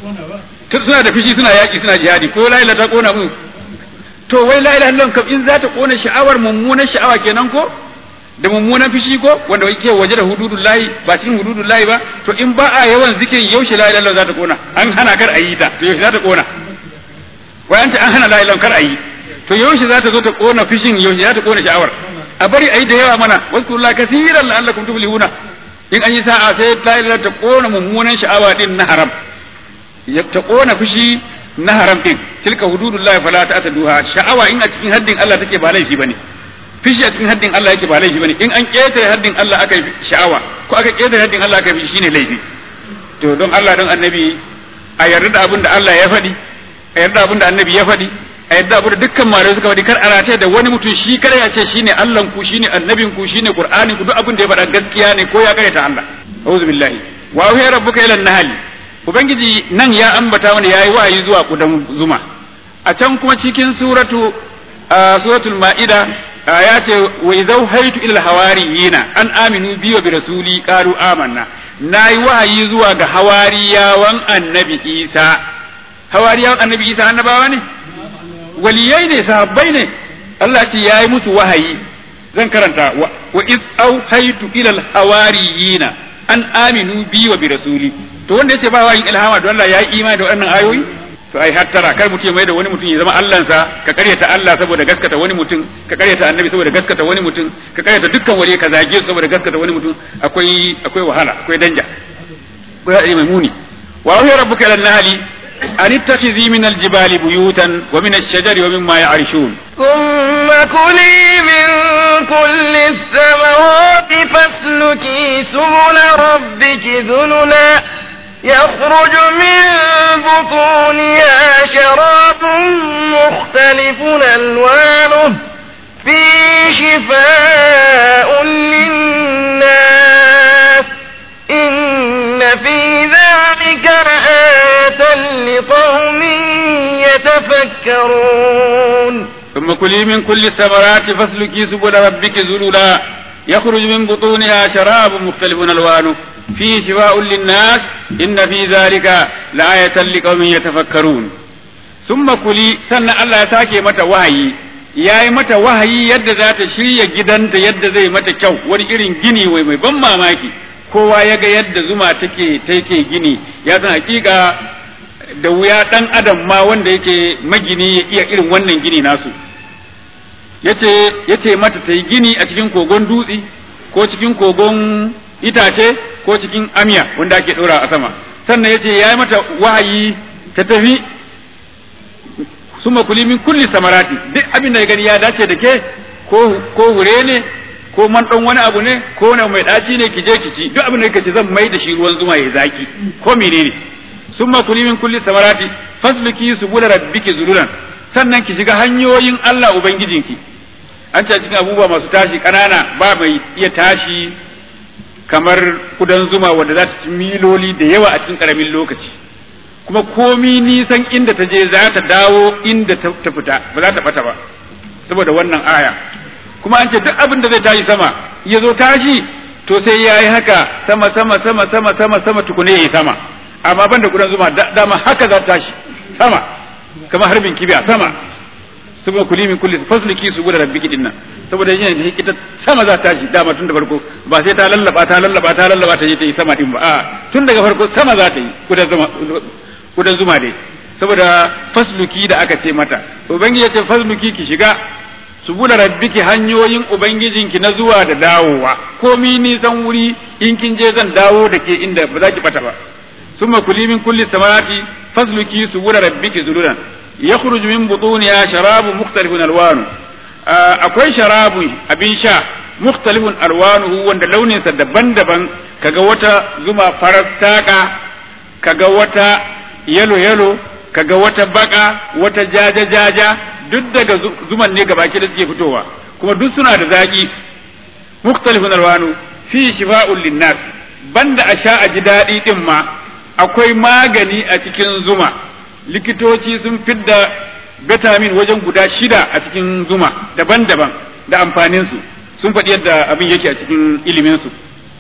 suna da fushi suna yaki suna jihadi ko la ilaha ta kona musu to wai la ilaha illallah kam in za ta kona sha'awar mummunan sha'awa kenan ko da mummunan fishi ko wanda yake waje da hududun layi ba cikin hududun layi ba to in ba a yawan zikirin yaushe la ilaha za ta kona an hana kar a yi ta to yaushe za ta kona wai an ta an hana la ilaha kar a yi to yaushe za ta zo ta kona fishin yaushe za ta kona sha'awar a bari a yi da yawa mana wazkurullaha kaseeran la'allakum tuflihuna in an yi sa'a sai la ilaha ta kona mummunan sha'awa din na haram ta kona fishi na haram din tilka hududullahi fala ta'taduha sha'awa in a cikin haddin Allah take ba laifi bane fishi a cikin haddin Allah yake ba laifi bane in an ketare haddin Allah aka yi sha'awa ko aka ketare haddin Allah aka yi shine laifi to don Allah don annabi a yarda da abin da Allah ya faɗi a yarda abin da annabi ya faɗi a yarda abin da dukkan malamai suka faɗi kar a rataye da wani mutum shi kada ya ce shine Allah ku shine annabin ku shine Qur'anin ku duk abin da ya faɗa gaskiya ne ko ya ta Allah auzu billahi wa huwa rabbuka ila nahli ubangiji nan ya ambata wani yayi wahayi zuwa kudan zuma a can kuma cikin suratu suratul ma'ida ya ce wa idau haitu ila hawariyina an aminu bi wa bi rasuli qalu amanna nayi wahayi zuwa ga hawariyawan annabi Isa hawariyawan annabi Isa annabawa ne waliyai ne sahabbai ne Allah ce yayi musu wahayi zan karanta wa iz au haitu ila hawariyina an aminu bi wa bi rasuli to wanda yace ba wahayin ilhama don Allah yayi imani da wannan ayoyi to ai hattara kar mutum mai da wani mutum ya zama Allahnsa ka karyata Allah saboda gaskata wani mutum ka karyata annabi saboda gaskata wani mutum ka karyata dukkan wani ka zage su saboda gaskata wani mutum akwai akwai wahala akwai danja akwai hadari mai muni wa huwa rabbuka ila nahli an ittakhidhi min aljibali buyutan wa min ash-shajari wa mimma ya'rishun ثم كلي من كل الثمرات فاسلكي سبل ربك ذللا يخرج من بطونها شراب مختلف ألوانه فيه شفاء للناس إن في ذلك لآية لقوم يتفكرون ثم كلي من كل الثمرات فاسلكي سبل ربك ذللا يخرج من بطونها شراب مختلف ألوانه فيه شفاء للناس إن في ذلك لآية لقوم يتفكرون ثم كلي سنة الله ساكي متى وحي ya yi mata wahayi yadda za ta shirya gidanta yadda zai mata kyau wani irin gini wai mai ban mamaki kowa ya ga yadda zuma take take gini ya san hakika da wuya dan adam ma wanda yake magini ya iya irin wannan gini nasu yace yace mata ta yi gini a cikin kogon dutse ko cikin kogon itace ko cikin amiya wanda ake ɗora a sama sannan yace ya yi mata wahayi ta tafi suma kuli min kulli samarati duk abin da ya gani ya dace da ke ko ko hure ne ko man dan wani abu ne ko na mai daci ne ki je ki ci duk abin da kake zan mai da shi ruwan zuma ya zaki ko menene summa kuli min kulli samarati fasluki subula rabbiki zululan sannan ki shiga hanyoyin Allah ubangijinki an ce cikin abubuwa masu tashi kanana ba mai iya tashi kamar kudan zuma wanda za ta ci miloli da yawa a cikin karamin lokaci kuma komi nisan inda ta je za ta dawo inda ta fita ba za ta bata ba saboda wannan aya kuma an ce duk abin da zai tashi sama ya zo tashi to sai ya yi haka sama sama sama sama sama sama tukune ya yi sama amma ban da kudan zuma dama haka za ta tashi sama kamar harbin kibiya sama saboda kuli min kulli fasliki su guda rabbiki dinnan saboda yin ita sama za ta tashi dama tun da farko ba sai ta lallaba ta lallaba ta lallaba ta je ta yi sama din ba a tun daga farko sama za ta yi kudan zuma kudan zuma dai saboda fasluki da aka ce mata ubangiji ya ce fasluki ki shiga su buɗe rabbiki hanyoyin ubangijinki na zuwa da dawowa komi nisan wuri in kin je zan dawo da ke inda ba za ki bata ba summa kuli min kulli samarati fasluki su buɗe rabbiki zululan yakhruju min butuniha sharabun mukhtalifun alwanu akwai sharabu abin sha mukhtalifun alwanuhu wanda launinsa daban-daban kaga wata zuma farar taka kaga wata yalo yalo kaga wata baka wata jaja jaja duk daga zuman ne gabaki da suke fitowa kuma duk suna da zaki mukhtalifun alwanu fi shifa'un linnas banda a sha a ji daɗi din ma akwai magani a cikin zuma likitoci sun fidda vitamin wajen guda shida a cikin zuma daban-daban da amfaninsu sun faɗi yadda abin yake a cikin iliminsu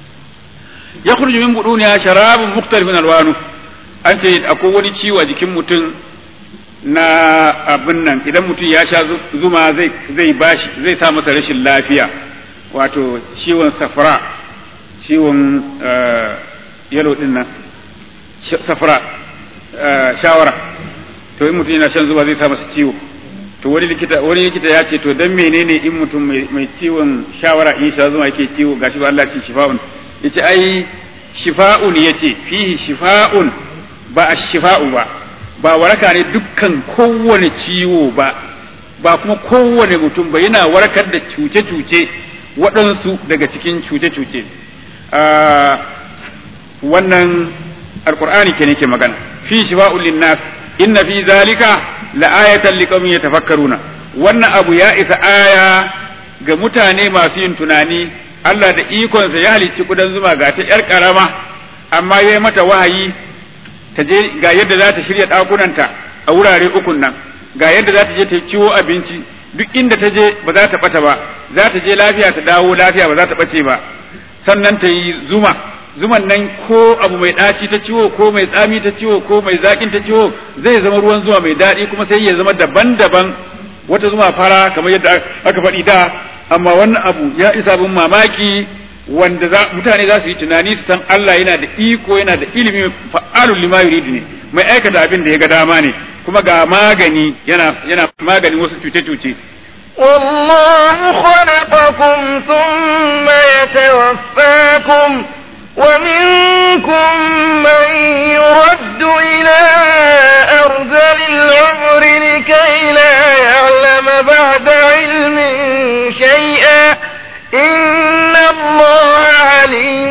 ya kurji min buduniya sharabun mukhtalifun alwanu an ce akwai wani ciwo a jikin mutum na abin nan idan mutum ya sha zuma zai zai bashi zai sa masa rashin lafiya wato ciwon safra ciwon yalo din nan safra shawara to in mutum yana shan zuma zai sa masa ciwo to wani likita wani likita ya ce to dan menene in mutum mai ciwon shawara in sha zuma yake ciwo gashi ba Allah ce shifa'un yace ai shifa'un yace fihi shifa'un ba ash-shifa'u ba ba waraka ne dukkan kowane ciwo ba ba kuma kowane mutum ba yana warkar da cuce-cuce waɗansu daga cikin cuce-cuce wannan alkur'ani ke ne ke magana fi shifa'un linnas inna fi zalika la'ayatan liqaumin yatafakkaruna wannan abu ya isa aya ga mutane masu yin tunani Allah da ikonsa ya halicci kudan zuma ga ta yar karama amma ya yi mata wahayi ta je ga yadda za ta shirya ɗakunanta a wurare ukun nan ga yadda za ta je ta ciwo abinci duk inda ta je ba za ta ɓata ba za ta je lafiya ta dawo lafiya ba za ta ɓace ba sannan ta yi zuma zuman nan ko abu mai ɗaci ta ciwo ko mai tsami ta ciwo ko mai zaƙin ta ciwo zai zama ruwan zuma mai daɗi kuma sai ya zama daban-daban wata zuma fara kamar yadda aka faɗi da amma wannan abu ya isa bin mamaki wanda za mutane za su yi tunani su san Allah yana da iko yana da ilimi fa'alul lima yuridu ne mai aikata abin da ya ga dama ne kuma ga magani yana yana maganin wasu cuce-cuce والله خلقكم ثم يتوفاكم ومنكم من يرد إلى أرذل العمر لكي لا يعلم بعد علم شيئا إن الله عليم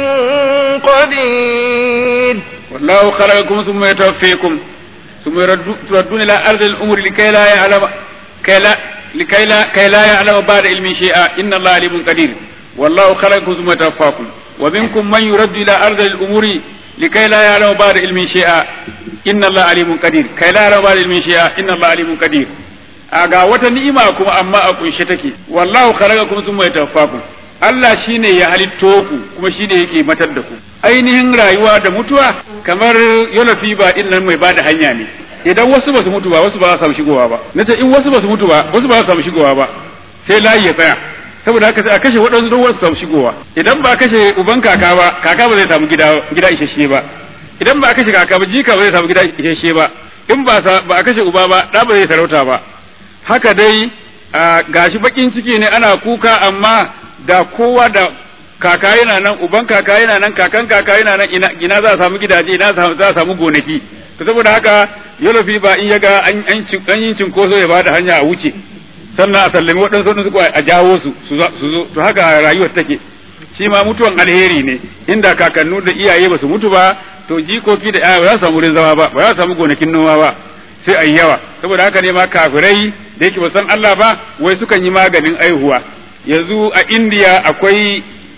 قدير والله خلقكم ثم يتوفيكم ثم تردون إلى أرض الأمور لكي لا يعلم كي لا لكي لا كي لا يعلم بعد علم شيئا إن الله عليم قدير والله خلقكم ثم يتوفاكم ومنكم من يرد إلى أرض الأمور لكي لا يعلم بعد علم شيئا إن الله عليم قدير كي لا يعلم بعد علم شيئا إن الله عليم قدير aga wata ni'ima kuma amma a kunshe take wallahu khalaqakum thumma yatawaffakum Allah shine ya halitto ku kuma shine yake matar da ku ainihin rayuwa da mutuwa kamar yolafi ba din nan mai bada hanya ne idan wasu ba su mutu ba wasu ba za su samu shigowa ba nace in wasu ba su mutu ba wasu ba za su samu shigowa ba sai layi ya tsaya saboda haka sai a kashe waɗansu don wasu samu shigowa idan ba a kashe uban kaka ba kaka ba zai samu gida gida isasshe ba idan ba a kashe kaka ba jika ba zai samu gida isasshe ba in ba a kashe uba ba ɗa ba zai sarauta ba haka dai gashi bakin ciki ne ana kuka amma da kowa da kaka yana nan uban kaka yana nan kakan kaka yana nan ina, ina za a samu gidaje ina za a samu gonaki to saboda haka yolofi ba in yaga an an yin cinkoso ya bada hanya a wuce sannan a sallami waɗansu waɗansu a jawo su su zo to haka rayuwar take shi ma mutuwan alheri ne inda kakannu da iyaye ba su mutu ba to jikoki da yaya ba za su samu wurin zama ba ba za su samu gonakin noma ba sai a yawa saboda haka ne ma kafirai da yake ba san Allah ba wai sukan yi maganin aihuwa yanzu a indiya akwai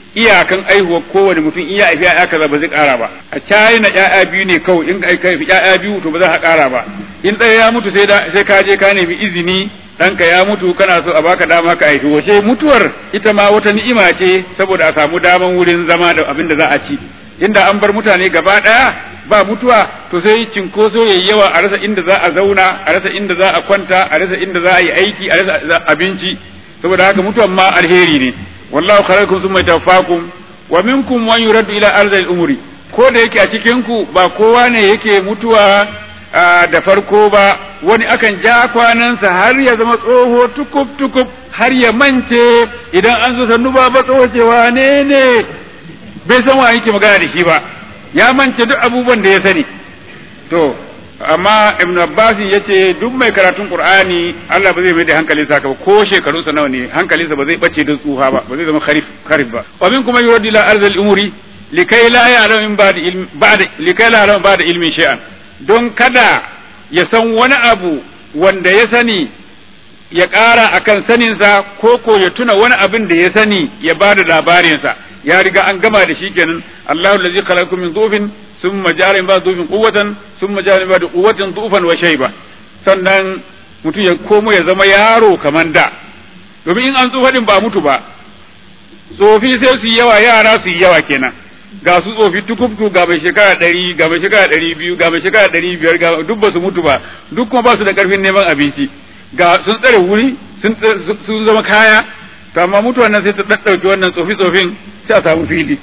iyakan aihuwar kowane mutum iya haifi ya'ya kaza ba zai ƙara ba a China ya'ya biyu ne kawai in ka haifi ya'ya biyu to ba za ka ƙara ba in ɗaya ya mutu sai sai ka je ka nemi izini ɗanka ya mutu kana so a baka dama ka haifi wace mutuwar ita ma wata ni'ima ce saboda a samu daman wurin zama da abin da za a ci inda an bar mutane gaba ɗaya ba mutuwa to sai cinkoso yayi yawa a rasa inda za a zauna a rasa inda za a kwanta a rasa inda za a yi aiki a rasa abinci saboda haka mutuwan ma alheri ne wallahu khalaqakum thumma tawaffakum wa minkum man yuraddu ila arzil umri ko da yake a cikin ku ba kowa ne yake mutuwa da farko ba wani akan ja kwanansa har ya zama tsoho tukub tukub har ya mance idan an zo sannu ba ba tsoho cewa ne ne bai san wa yake magana da shi ba ya mance duk abubuwan da ya sani to amma ibn abbas ya ce duk mai karatun qur'ani Allah ba zai mai da hankali sa ba ko shekaru sa nawa ne hankalinsa ba zai bace don tsufa ba ba zai zama kharif kharif ba wa min kuma yurdi la arzal umuri likai la ya'lamu min ba'da ilmi ba'da likai la ya'lamu ba'da ilmi shay'an don kada ya san wani abu wanda ya sani ya ƙara akan saninsa ko ko ya tuna wani abin da ya sani ya ba da labarinsa ya riga an gama da shi kenan Allahu allazi khalaqakum min dhufin thumma ja'ala min ba'di dhufin quwwatan thumma ja'ala min ba'di quwwatin dhufan wa shayba sannan mutum ya komo ya zama yaro kaman da domin in an tsufa din ba mutu ba tsofi sai su yi yawa yara su yi yawa kenan ga su tsofi tukubtu ga mai shekara ɗari ga mai shekara ɗari biyu ga mai shekara ɗari biyar ga duk ba su mutu ba duk kuma ba su da ƙarfin neman abinci ga sun tsare wuri sun zama kaya to amma mutuwan nan sai ta ɗaɗɗauki wannan tsofi tsofin sai a samu fili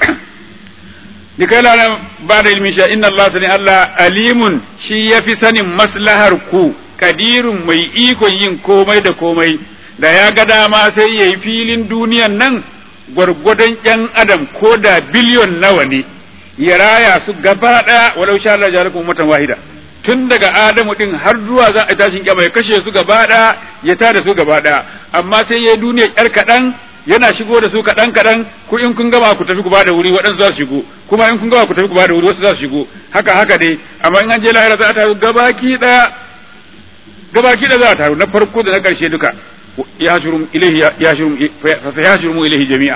ni kai lana ba da ilmi sha inna Allah sani Allah alimun shi ya fi sanin maslahar ku kadirun mai ikon yin komai da komai da ya ga dama sai ya yi filin duniyan nan gwargwadon ‘yan adam ko da biliyon nawa ne ya raya su gaba ɗaya walau sha Allah jarakum ummatan wahida tun daga Adamu din har zuwa za a tashin kyama ya kashe su gaba ɗaya ya tada su gaba ɗaya amma sai ya duniya ƴar kaɗan yana shigo da su kaɗan kaɗan ku in kun gama ku tafi ku bada wuri waɗansu za su shigo kuma in kun gama ku tafi ku bada wuri wasu za su shigo haka haka dai amma in an je lahira za a taru gabaki ɗaya gabaki ɗaya za a taru na farko da na ƙarshe duka يهجرهم إليه يهجرهم فسيهجرهم إليه جميعا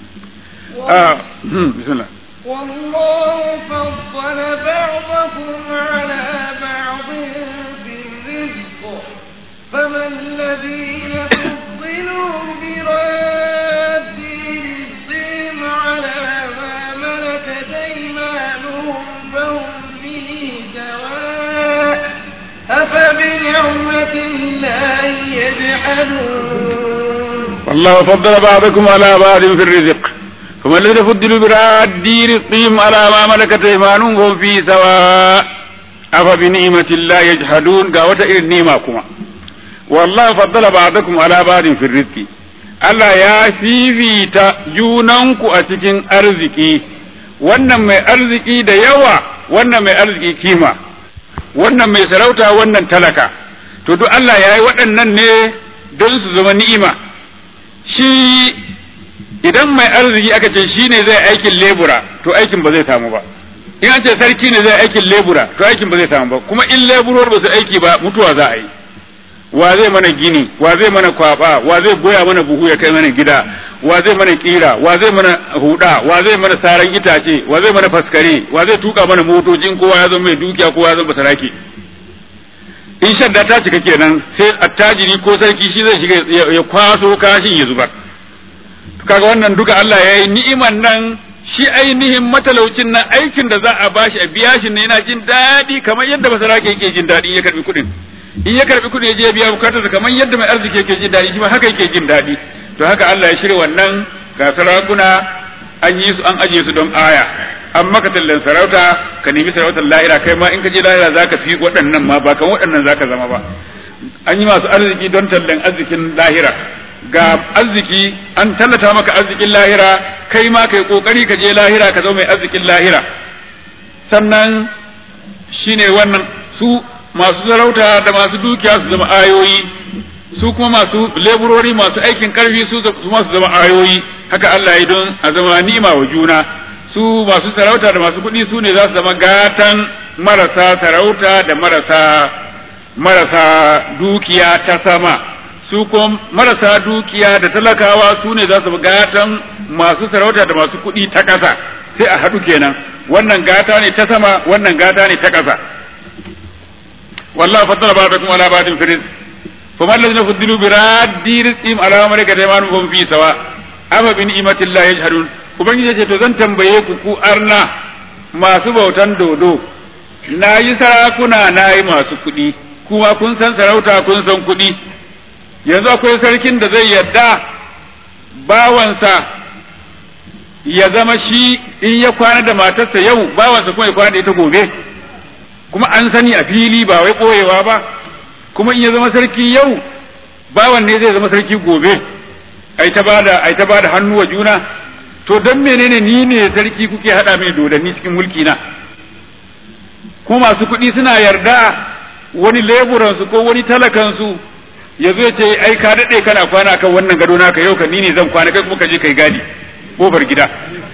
آه. بسم الله والله فضل بعضكم على بعض في الرزق فما الذين فضلوا براد رزقهم على ما ملكت أيمانهم فهم فيه سواء أفبنعمة الله يجحدون والله فضل بعضكم على بعض في الرزق فما الذين فضلوا براد رزقهم على ما ملكت ايمانهم فهم فيه سواء أفبنعمة الله يجحدون قاوة إلى النعمة كما والله فضل بعضكم على بعض في الرزق Allah ya fifita junanku a cikin arziki, wannan mai arziki da yawa, wannan mai arziki kima, wannan mai sarauta wannan talaka, to duk Allah ya yi waɗannan ne don su zama ni'ima. Shi idan mai arziki aka ce shi ne zai aikin lebura, to aikin ba zai samu ba. In an ce sarki ne zai aikin lebura, to aikin ba zai samu ba, kuma in leburor ba su aiki ba mutuwa za a yi. wa zai mana gini wa zai mana kwaba wa zai goya mana buhu ya kai mana gida wa zai mana kira wa zai mana huda wa zai mana saran itace wa zai mana faskare wa zai tuka mana motocin kowa ya zama mai dukiya kowa ya zama basarake in shadda ta cika kenan sai attajiri ko sarki shi zai shiga ya kwaso kashin ya zubar kaga wannan duka Allah ya yi ni'iman nan shi ainihin matalaucin nan aikin da za a bashi a biya shi ne yana jin daɗi kamar yadda basarake yake jin daɗi ya karbi kuɗin in ya karbi kuɗi ya je biya bukatarsa kamar yadda mai arziki yake jin daɗi shi ma haka yake jin daɗi to haka Allah ya shirya wannan ga sarakuna an yi su an aje su don aya an maka tallan sarauta ka nemi sarautar lahira kai ma in ka je lahira zaka fi waɗannan ma ba kan waɗannan zaka zama ba an yi masu arziki don tallan arzikin lahira ga arziki an tallata maka arzikin lahira kai ma kai kokari ka je lahira ka zama mai arzikin lahira sannan shine wannan su masu sarauta da masu dukiya su zama ayoyi su kuma masu leburori masu aikin karfi su masu zama ayoyi haka Allah ya don a zama ni'ima wa juna su masu sarauta da masu kuɗi su ne za su zama gatan marasa sarauta da marasa marasa dukiya ta sama su kuma marasa dukiya da talakawa su ne za su zama gatan masu sarauta da masu kuɗi ta ƙasa sai a haɗu kenan wannan gata ne ta sama wannan gata ne ta ƙasa wallahu faddala ba'dakum ala ba'din fi rizq faman ladina fuddilu bi raddi rizqihim ala ma malakat aymanuhum fi sawa afa bi ni'matillahi yajhadun ubangiji ce to zan tambaye ku ku arna masu bautan dodo na yi sarakuna na yi masu kuɗi kuma kun san sarauta kun san kuɗi yanzu akwai sarkin da zai yadda bawansa ya zama shi in ya kwana da matarsa yau bawansa kuma ya kwana da ita gobe kuma an sani a fili ba wai ɓoyewa ba kuma in ya zama sarki yau bawan ne zai zama sarki gobe ai ta bada ai ta bada hannu wa juna to dan menene ni ne sarki kuke hada mini dodanni cikin mulki na ko masu kuɗi suna yarda wani leburansu ko wani talakansu ya zo ya ce ai ka daɗe kana kwana kan wannan gado naka yau ka ni ne zan kwana kai kuma ka je kai gadi kofar gida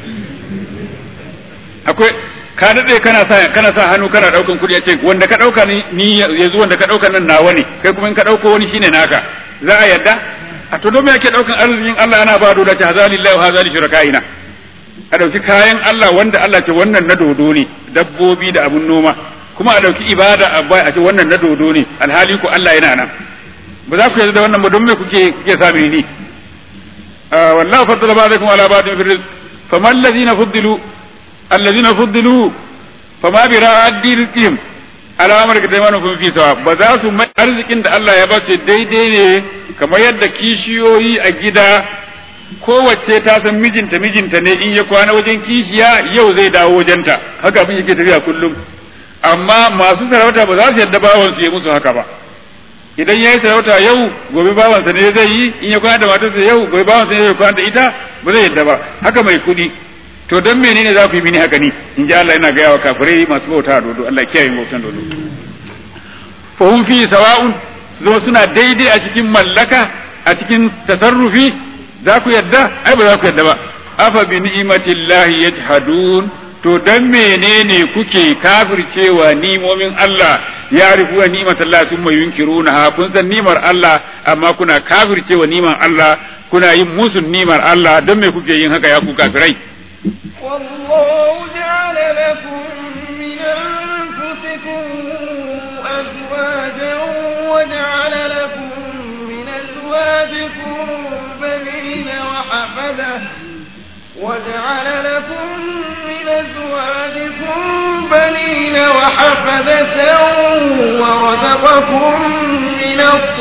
akwai ka daɗe kana sa kana sa hannu kana ɗaukan kuɗi ya ce wanda ka ɗauka ni yanzu wanda ka ɗauka nan nawa ne kai kuma in ka ɗauko wani shine naka za a yarda a to don me ake ɗaukan arzikin Allah ana ba doda ta hazalillahi wa hazali shurakaina a ɗauki kayan Allah wanda Allah ce wannan na dodo ne dabbobi da abun noma kuma a ɗauki ibada a bai a ce wannan na dodo ne alhali ku Allah yana nan ba za ku yarda da wannan ba don me kuke kuke sa ni wallahu faddala ba'dakum ala ba'din fi rizq faman alladhina fuddilu alladhina fuddilu fama bi ra'addi rizqihim ala amrika taymanukum fi sawa ba za su mai arzikin da Allah ya ba su daidai ne kamar yadda kishiyoyi a gida kowace ta san mijinta mijinta ne in ya kwana wajen kishiya yau zai dawo wajenta haka abin yake tafiya kullum amma masu sarauta ba za su yadda bawansu ya musu haka ba idan ya yi sarauta yau gobe bawansa ne zai yi in ya kwana da matarsa yau gobe bawansa ne zai kwana da ita ba zai yadda ba haka mai kuɗi to don menene za ku yi mini haka ni in ji Allah yana gaya wa kafirai masu bauta a dodo Allah kiyaye bautan dodo fa hum fi sawa'un zo suna daidai a cikin mallaka a cikin tasarrufi za ku yadda ai ba za ku yadda ba afa bi ni'matillahi yajhadun to dan menene kuke kafircewa nimomin Allah ya rifuwa ni'matallahi summa yunkiruna kun san nimar Allah amma kuna kafircewa niman Allah kuna yin musun nimar Allah dan me kuke yin haka ya ku kafirai والله جعل لكم من أنفسكم أزواجا وجعل لكم من أزواجكم بنين وحفدة وجعل لكم من أزواجكم بنين وحفدة ورزقكم من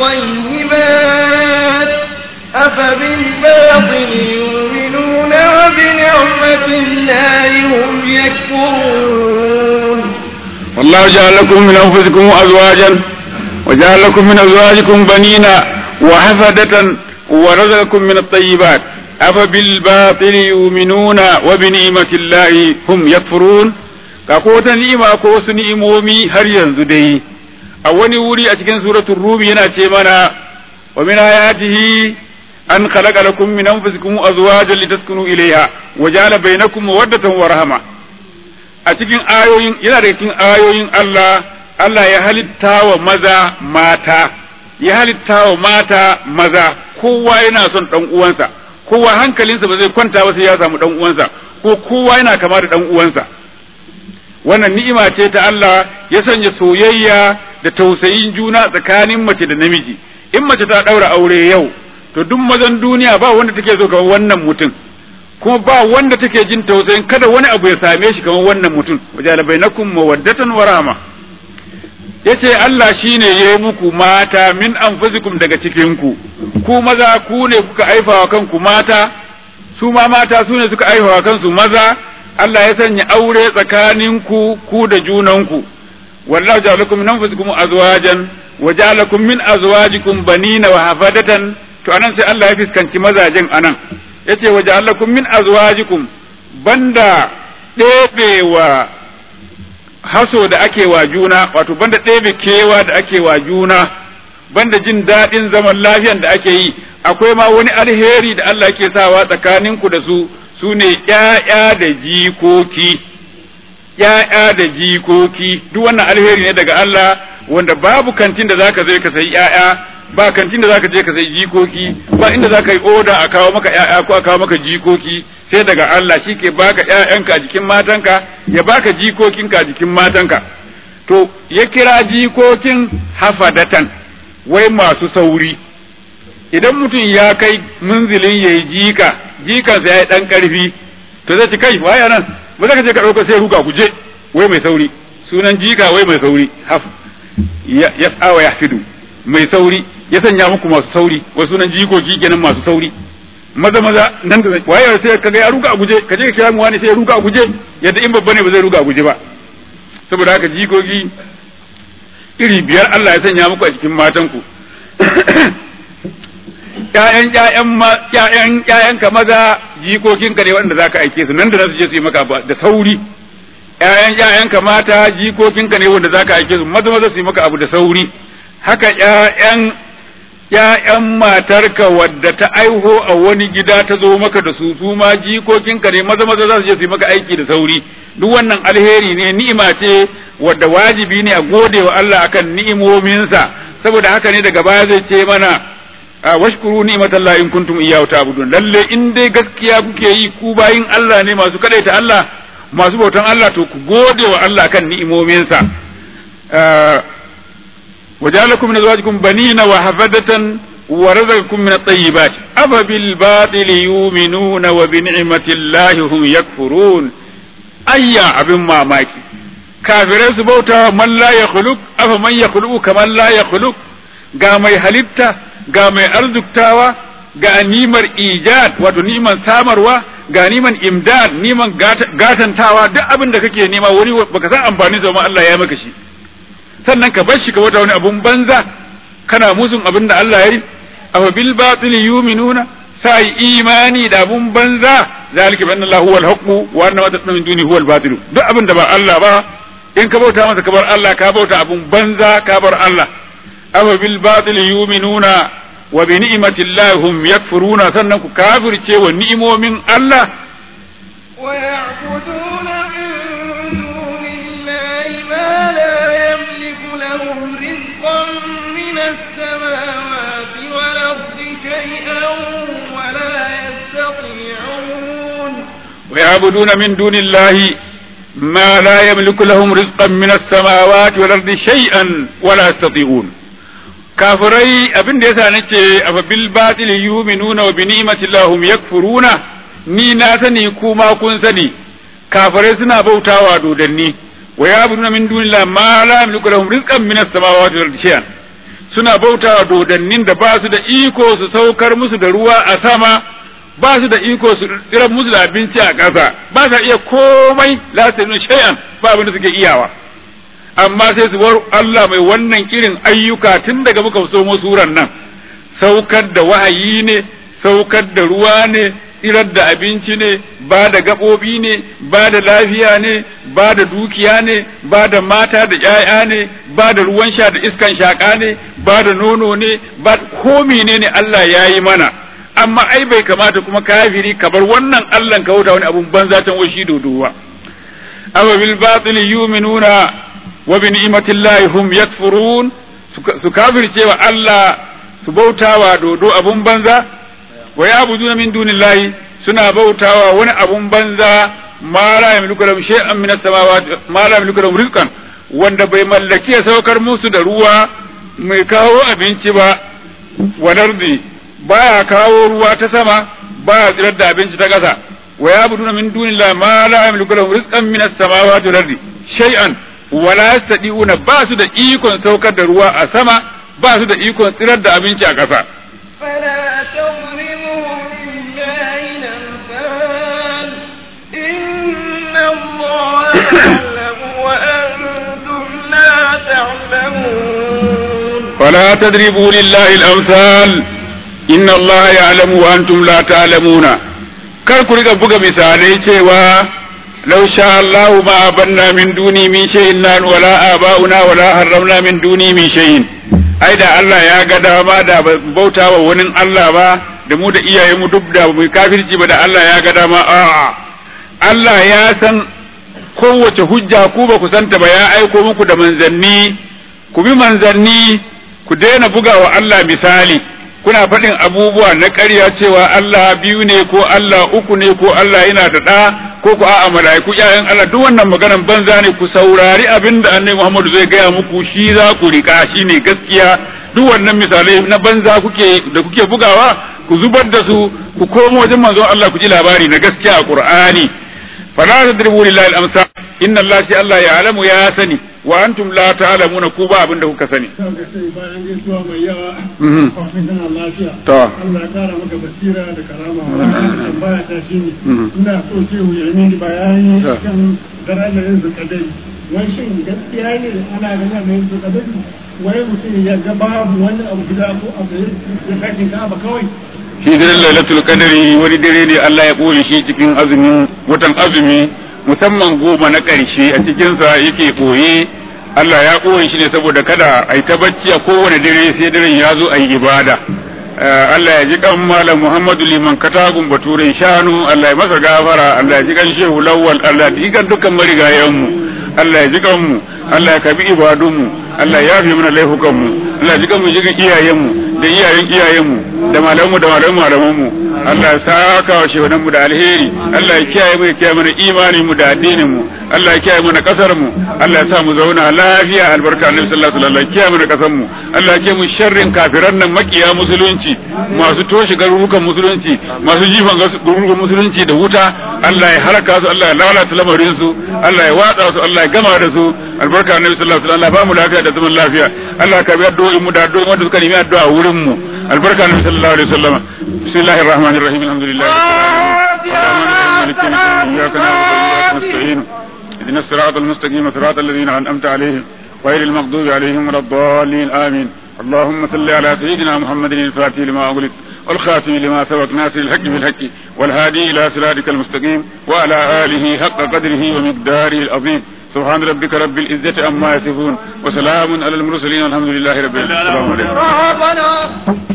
الطيبات أفبالباطل يؤمنون وبنعمة الله هم يكفرون والله جعل لكم من أنفسكم أزواجا وجعل لكم من أزواجكم بنين وحفدة ورزقكم من الطيبات أفبالباطل يؤمنون وبنعمة الله هم يكفرون kako ta ni'ima ko wasu ni'imomi har yanzu dai a wani wuri a cikin suratul rum yana ce mana wa min ayatihi an khalaqa lakum min anfusikum azwajan litaskunu ilayha wa ja'ala bainakum mawaddatan wa rahma a cikin ayoyin yana daga cikin ayoyin Allah Allah ya halitta wa maza mata ya halitta wa mata maza kowa yana son dan uwansa kowa hankalinsa ba zai kwanta ba sai ya samu dan uwansa ko kowa yana kama da dan uwansa wannan ni'ima ce ta Allah ya sanya soyayya da tausayin juna tsakanin mace da namiji in mace ta daura aure yau to duk mazan duniya ba wanda take so kamar wannan mutum kuma ba wanda take jin tausayin kada wani abu ya same shi kamar wannan mutum wajala bainakum mawaddatan wa rahma yace Allah shine yayi muku mata min anfusikum daga cikin ku ku maza ku ne kuka aifawa kanku mata su ma mata su ne suka aifawa kansu maza Allah ya sanya aure tsakanin ku ku da junanku wallahu ja'alakum min anfusikum azwajan wa ja'alakum min azwajikum banina wa hafadatan to anan sai Allah ya fiskanci mazajen anan yace wa ja'alakum min azwajikum banda ɗebewa haso da ake wa juna wato banda ɗebe kewa da ake wa juna banda jin daɗin zaman lafiyan da ake yi akwai ma wani alheri da Allah ke sawa tsakaninku da su su ne ƴaƴa da jikoki ƴaƴa da jikoki duk wannan alheri ne daga Allah wanda babu kantin da zaka zo ka sayi ƴaƴa ba kantin da zaka je ka sai jikoki ba inda zaka yi oda a kawo maka ƴaƴa ko a kawo maka jikoki sai daga Allah shi ke baka ƴaƴanka a jikin matanka ya baka jikokinka a jikin matanka to ya kira jikokin hafadatan wai masu sauri idan mutum ya kai munzilin ya yi jika jikansa ya yi ɗan ƙarfi to zai ci kai waya nan ba za ka je ka ɗauka sai ruga guje wai mai sauri sunan jika wai mai sauri haf ya tsawa ya fidu mai sauri ya sanya muku masu sauri wai sunan jikoki kenan masu sauri maza maza nan da waye sai kaga ya ruga a guje ka je ka kira mu wani sai ya ruga a guje yadda in babba ne ba zai ruga a guje ba saboda haka jikoki iri biyar Allah ya sanya muku a cikin matanku ƴaƴan ƴaƴan ma ƴaƴan ƴaƴanka maza jikokinka ne wanda zaka aike su nan da su je su yi maka da sauri ƴaƴan ƴaƴanka mata jikokinka ne wanda zaka aike su maza maza su yi maka abu da sauri haka ƴaƴan ƴaƴan matarka wadda ta aiho a wani gida ta zo maka da su su ma jikokinka ne maza maza za su je su yi maka aiki da sauri duk wannan alheri ne ni'ima ce wadda wajibi ne a gode wa Allah akan ni'imominsa saboda haka ne daga baya zai ce mana washkuru ni'matallahi in kuntum iyyahu ta'budun lalle in dai gaskiya kuke yi ku bayin Allah ne masu kadaita Allah masu bautan Allah to ku gode wa Allah kan ni'imominsa وجعلكم من أزواجكم بنين وحفدة ورزقكم من الطيبات أفبالباطل يؤمنون وبنعمة الله هم يكفرون أيا أبن ما ماكي kafirai su bauta man la ya khuluq afa man ya khuluqu kaman la ya khuluq ga mai halitta ga mai arzuktawa ga nimar ijad wato niman samarwa ga niman imdad niman gatantawa duk abin da kake nema wani baka san amfani sa ma Allah ya maka shi sannan ka bar shi ka wata wani abun banza kana musun abin da Allah ya yi afa bil batil yu'minuna sai imani da abun banza zalika bi anna Allah huwal haqq wa anna ma tasna min duni huwal batil duk abin da ba Allah ba in ka bauta masa ka bar Allah ka bauta abun banza ka bar Allah afa bil batil yu'minuna wa bi ni'mati Allah hum yakfuruna sannan ku kafirce wa ni'imomin Allah wa ya'buduna min dunillahi ma la yamliku lahum rizqan min as-samawati wal ardi shay'an wa la yastati'un ويعبدون من دون الله ما لا يملك لهم رزقا من السماوات والأرض شيئا ولا يستطيعون kafirai abin da yasa nace afa bil batil yu'minuna wa bi ni'mati lahum yakfuruna ni na sani kuma kun sani kafirai suna bautawa dodanni wa ya'buduna min dunillahi ma la yamliku lahum rizqan min as-samawati wal ardi shay'an suna bautawa dodannin da ba su da iko su saukar musu da ruwa a sama ba su da iko su tsirar musu da abinci a ƙasa ba sa iya komai la su shay'an ba abin da suke iyawa amma sai su bar Allah mai wannan irin ayyuka tun daga muka somo suran nan saukar da wahayi ne saukar da ruwa ne tsirar da abinci ne ba da gaɓoɓi ne ba da lafiya ne ba da dukiya ne ba da mata da ‘ya'ya ne ba da ruwan sha da iskan shaƙa ne ba da nono ne ba ko menene Allah ya yi mana amma ai bai kamata kuma kafiri ka bar wannan Allah ka wuta wani abun banza tan washi dodowa awa bil batil yu'minuna wa bi ni'matillahi hum yakfurun su kafirce wa Allah su bautawa dodo abun banza wa ya'buduna min dunillahi suna bautawa wani abun banza ma la yamliku lahum shay'an min as-samawati ma la yamliku lahum rizqan wanda bai mallaki ya saukar musu da ruwa mai kawo abinci ba walardi baya kawo ruwa ta sama baya tsirar da abinci ta ƙasa wa ya'buduna min dunillahi ma la yamliku lahum rizqan min as-samawati wal ardi shay'an wa la yastati'una ba su da ikon saukar da ruwa a sama ba su da ikon tsirar da abinci a ƙasa فلا تظلموا لله الأمثال إن الله يعلم وأنتم لا تعلمون فلا تضربوا لله الأمثال إن الله يعلم وأنتم لا تعلمون kar ku riga buga misalai cewa law sha Allahu ma abanna min duni min shay'in lan wala aba'una wala harramna min duni min shay'in ai da Allah ya ga dama da bauta wa wani Allah ba da mu da iyaye mu duk da mu kafirci ba da Allah ya ga dama a'a Allah ya san kowace hujja ku ba ku santa ba ya aiko muku da manzanni ku bi manzanni ku daina bugawa Allah misali kuna faɗin abubuwa na ƙarya cewa Allah biyu ne ko Allah uku ne ko Allah yana da ɗa ko ku a'a mala'iku ƴaƴan Allah duk wannan maganan banza ne ku saurari abin da Annabi Muhammad zai gaya muku shi za ku rika shi ne gaskiya duk wannan misalai na banza kuke da kuke bugawa ku zubar da su ku komo wajen manzon Allah ku ji labari na gaskiya a Qur'ani fala tadribu lillahi al-amsal inna Allah shi Allah ya alamu ya sani wa antum la ta'lamuna ku ba abin da kuka sani bayan gaisuwa mai yawa Mhm. kafin kana lafiya To. Allah ya kara maka basira da karama tambaya ta shi ne Mhm. ina so ce mu yi mini bayani To. kan darajar yin zakadai wai shin gaskiya ne ana ganin mai yin zakadai wai mutum ya ga babu wani abu gida ko abu ya kashin ka ba kawai shi daren lailatul qadri wani dare ne Allah ya ɓoye shi cikin azumin watan azumi musamman goma na ƙarshe a cikinsa yake ɓoye Allah ya ɓoye shi ne saboda kada a yi ta bacci a kowane dare sai daren ya zo a yi ibada Eh, Allah ya ji kan malam Muhammadu liman katagun baturen shanu Allah ya masa gafara Allah ya ji kan shehu lawwal Allah ya ji kan dukkan marigayenmu Allah ya ji kan mu Allah ya kabi ibadunmu Allah ya yafe mana laifukanmu Allah ya ji kan mu ji kan iyayenmu da iyayen iyayenmu da malamanmu da malaman malamanmu Allah ya saka wa shehunan mu da alheri Allah ya kiyaye mu ya kiyaye mana imanin mu da addinin mu Allah ya kiyaye mana kasar mu Allah ya sa mu zauna lafiya albarka annabi sallallahu alaihi wasallam ya kiyaye mana kasar mu Allah ya kiyaye mu sharrin kafiran nan makiya musulunci masu toshe garurukan musulunci masu jifan garurukan musulunci da wuta Allah ya halaka su Allah ya lalata lamarin su Allah ya watsa su Allah ya gama da su albarka annabi sallallahu alaihi wasallam Allah ba mu lafiya da zaman lafiya Allah ka bi addu'o'in mu da addu'o'in wanda suka nemi addu'a wurin mu albarka annabi sallallahu alaihi wasallam bismillahir rahmanir rahim alhamdulillah إياك نعبد وإياك نستعين اهدنا الصراط المستقيم صراط الذين أنعمت عليهم غير المغضوب عليهم ولا الضالين آمين اللهم صل على سيدنا محمد الفاتح لما أغلق والخاتم لما سبق ناصر الحق بالحق والهادي إلى صراطك المستقيم وعلى آله حق قدره ومقداره العظيم سبحان ربك رب العزة عما يصفون وسلام على المرسلين والحمد لله رب العالمين السلام عليكم ربنا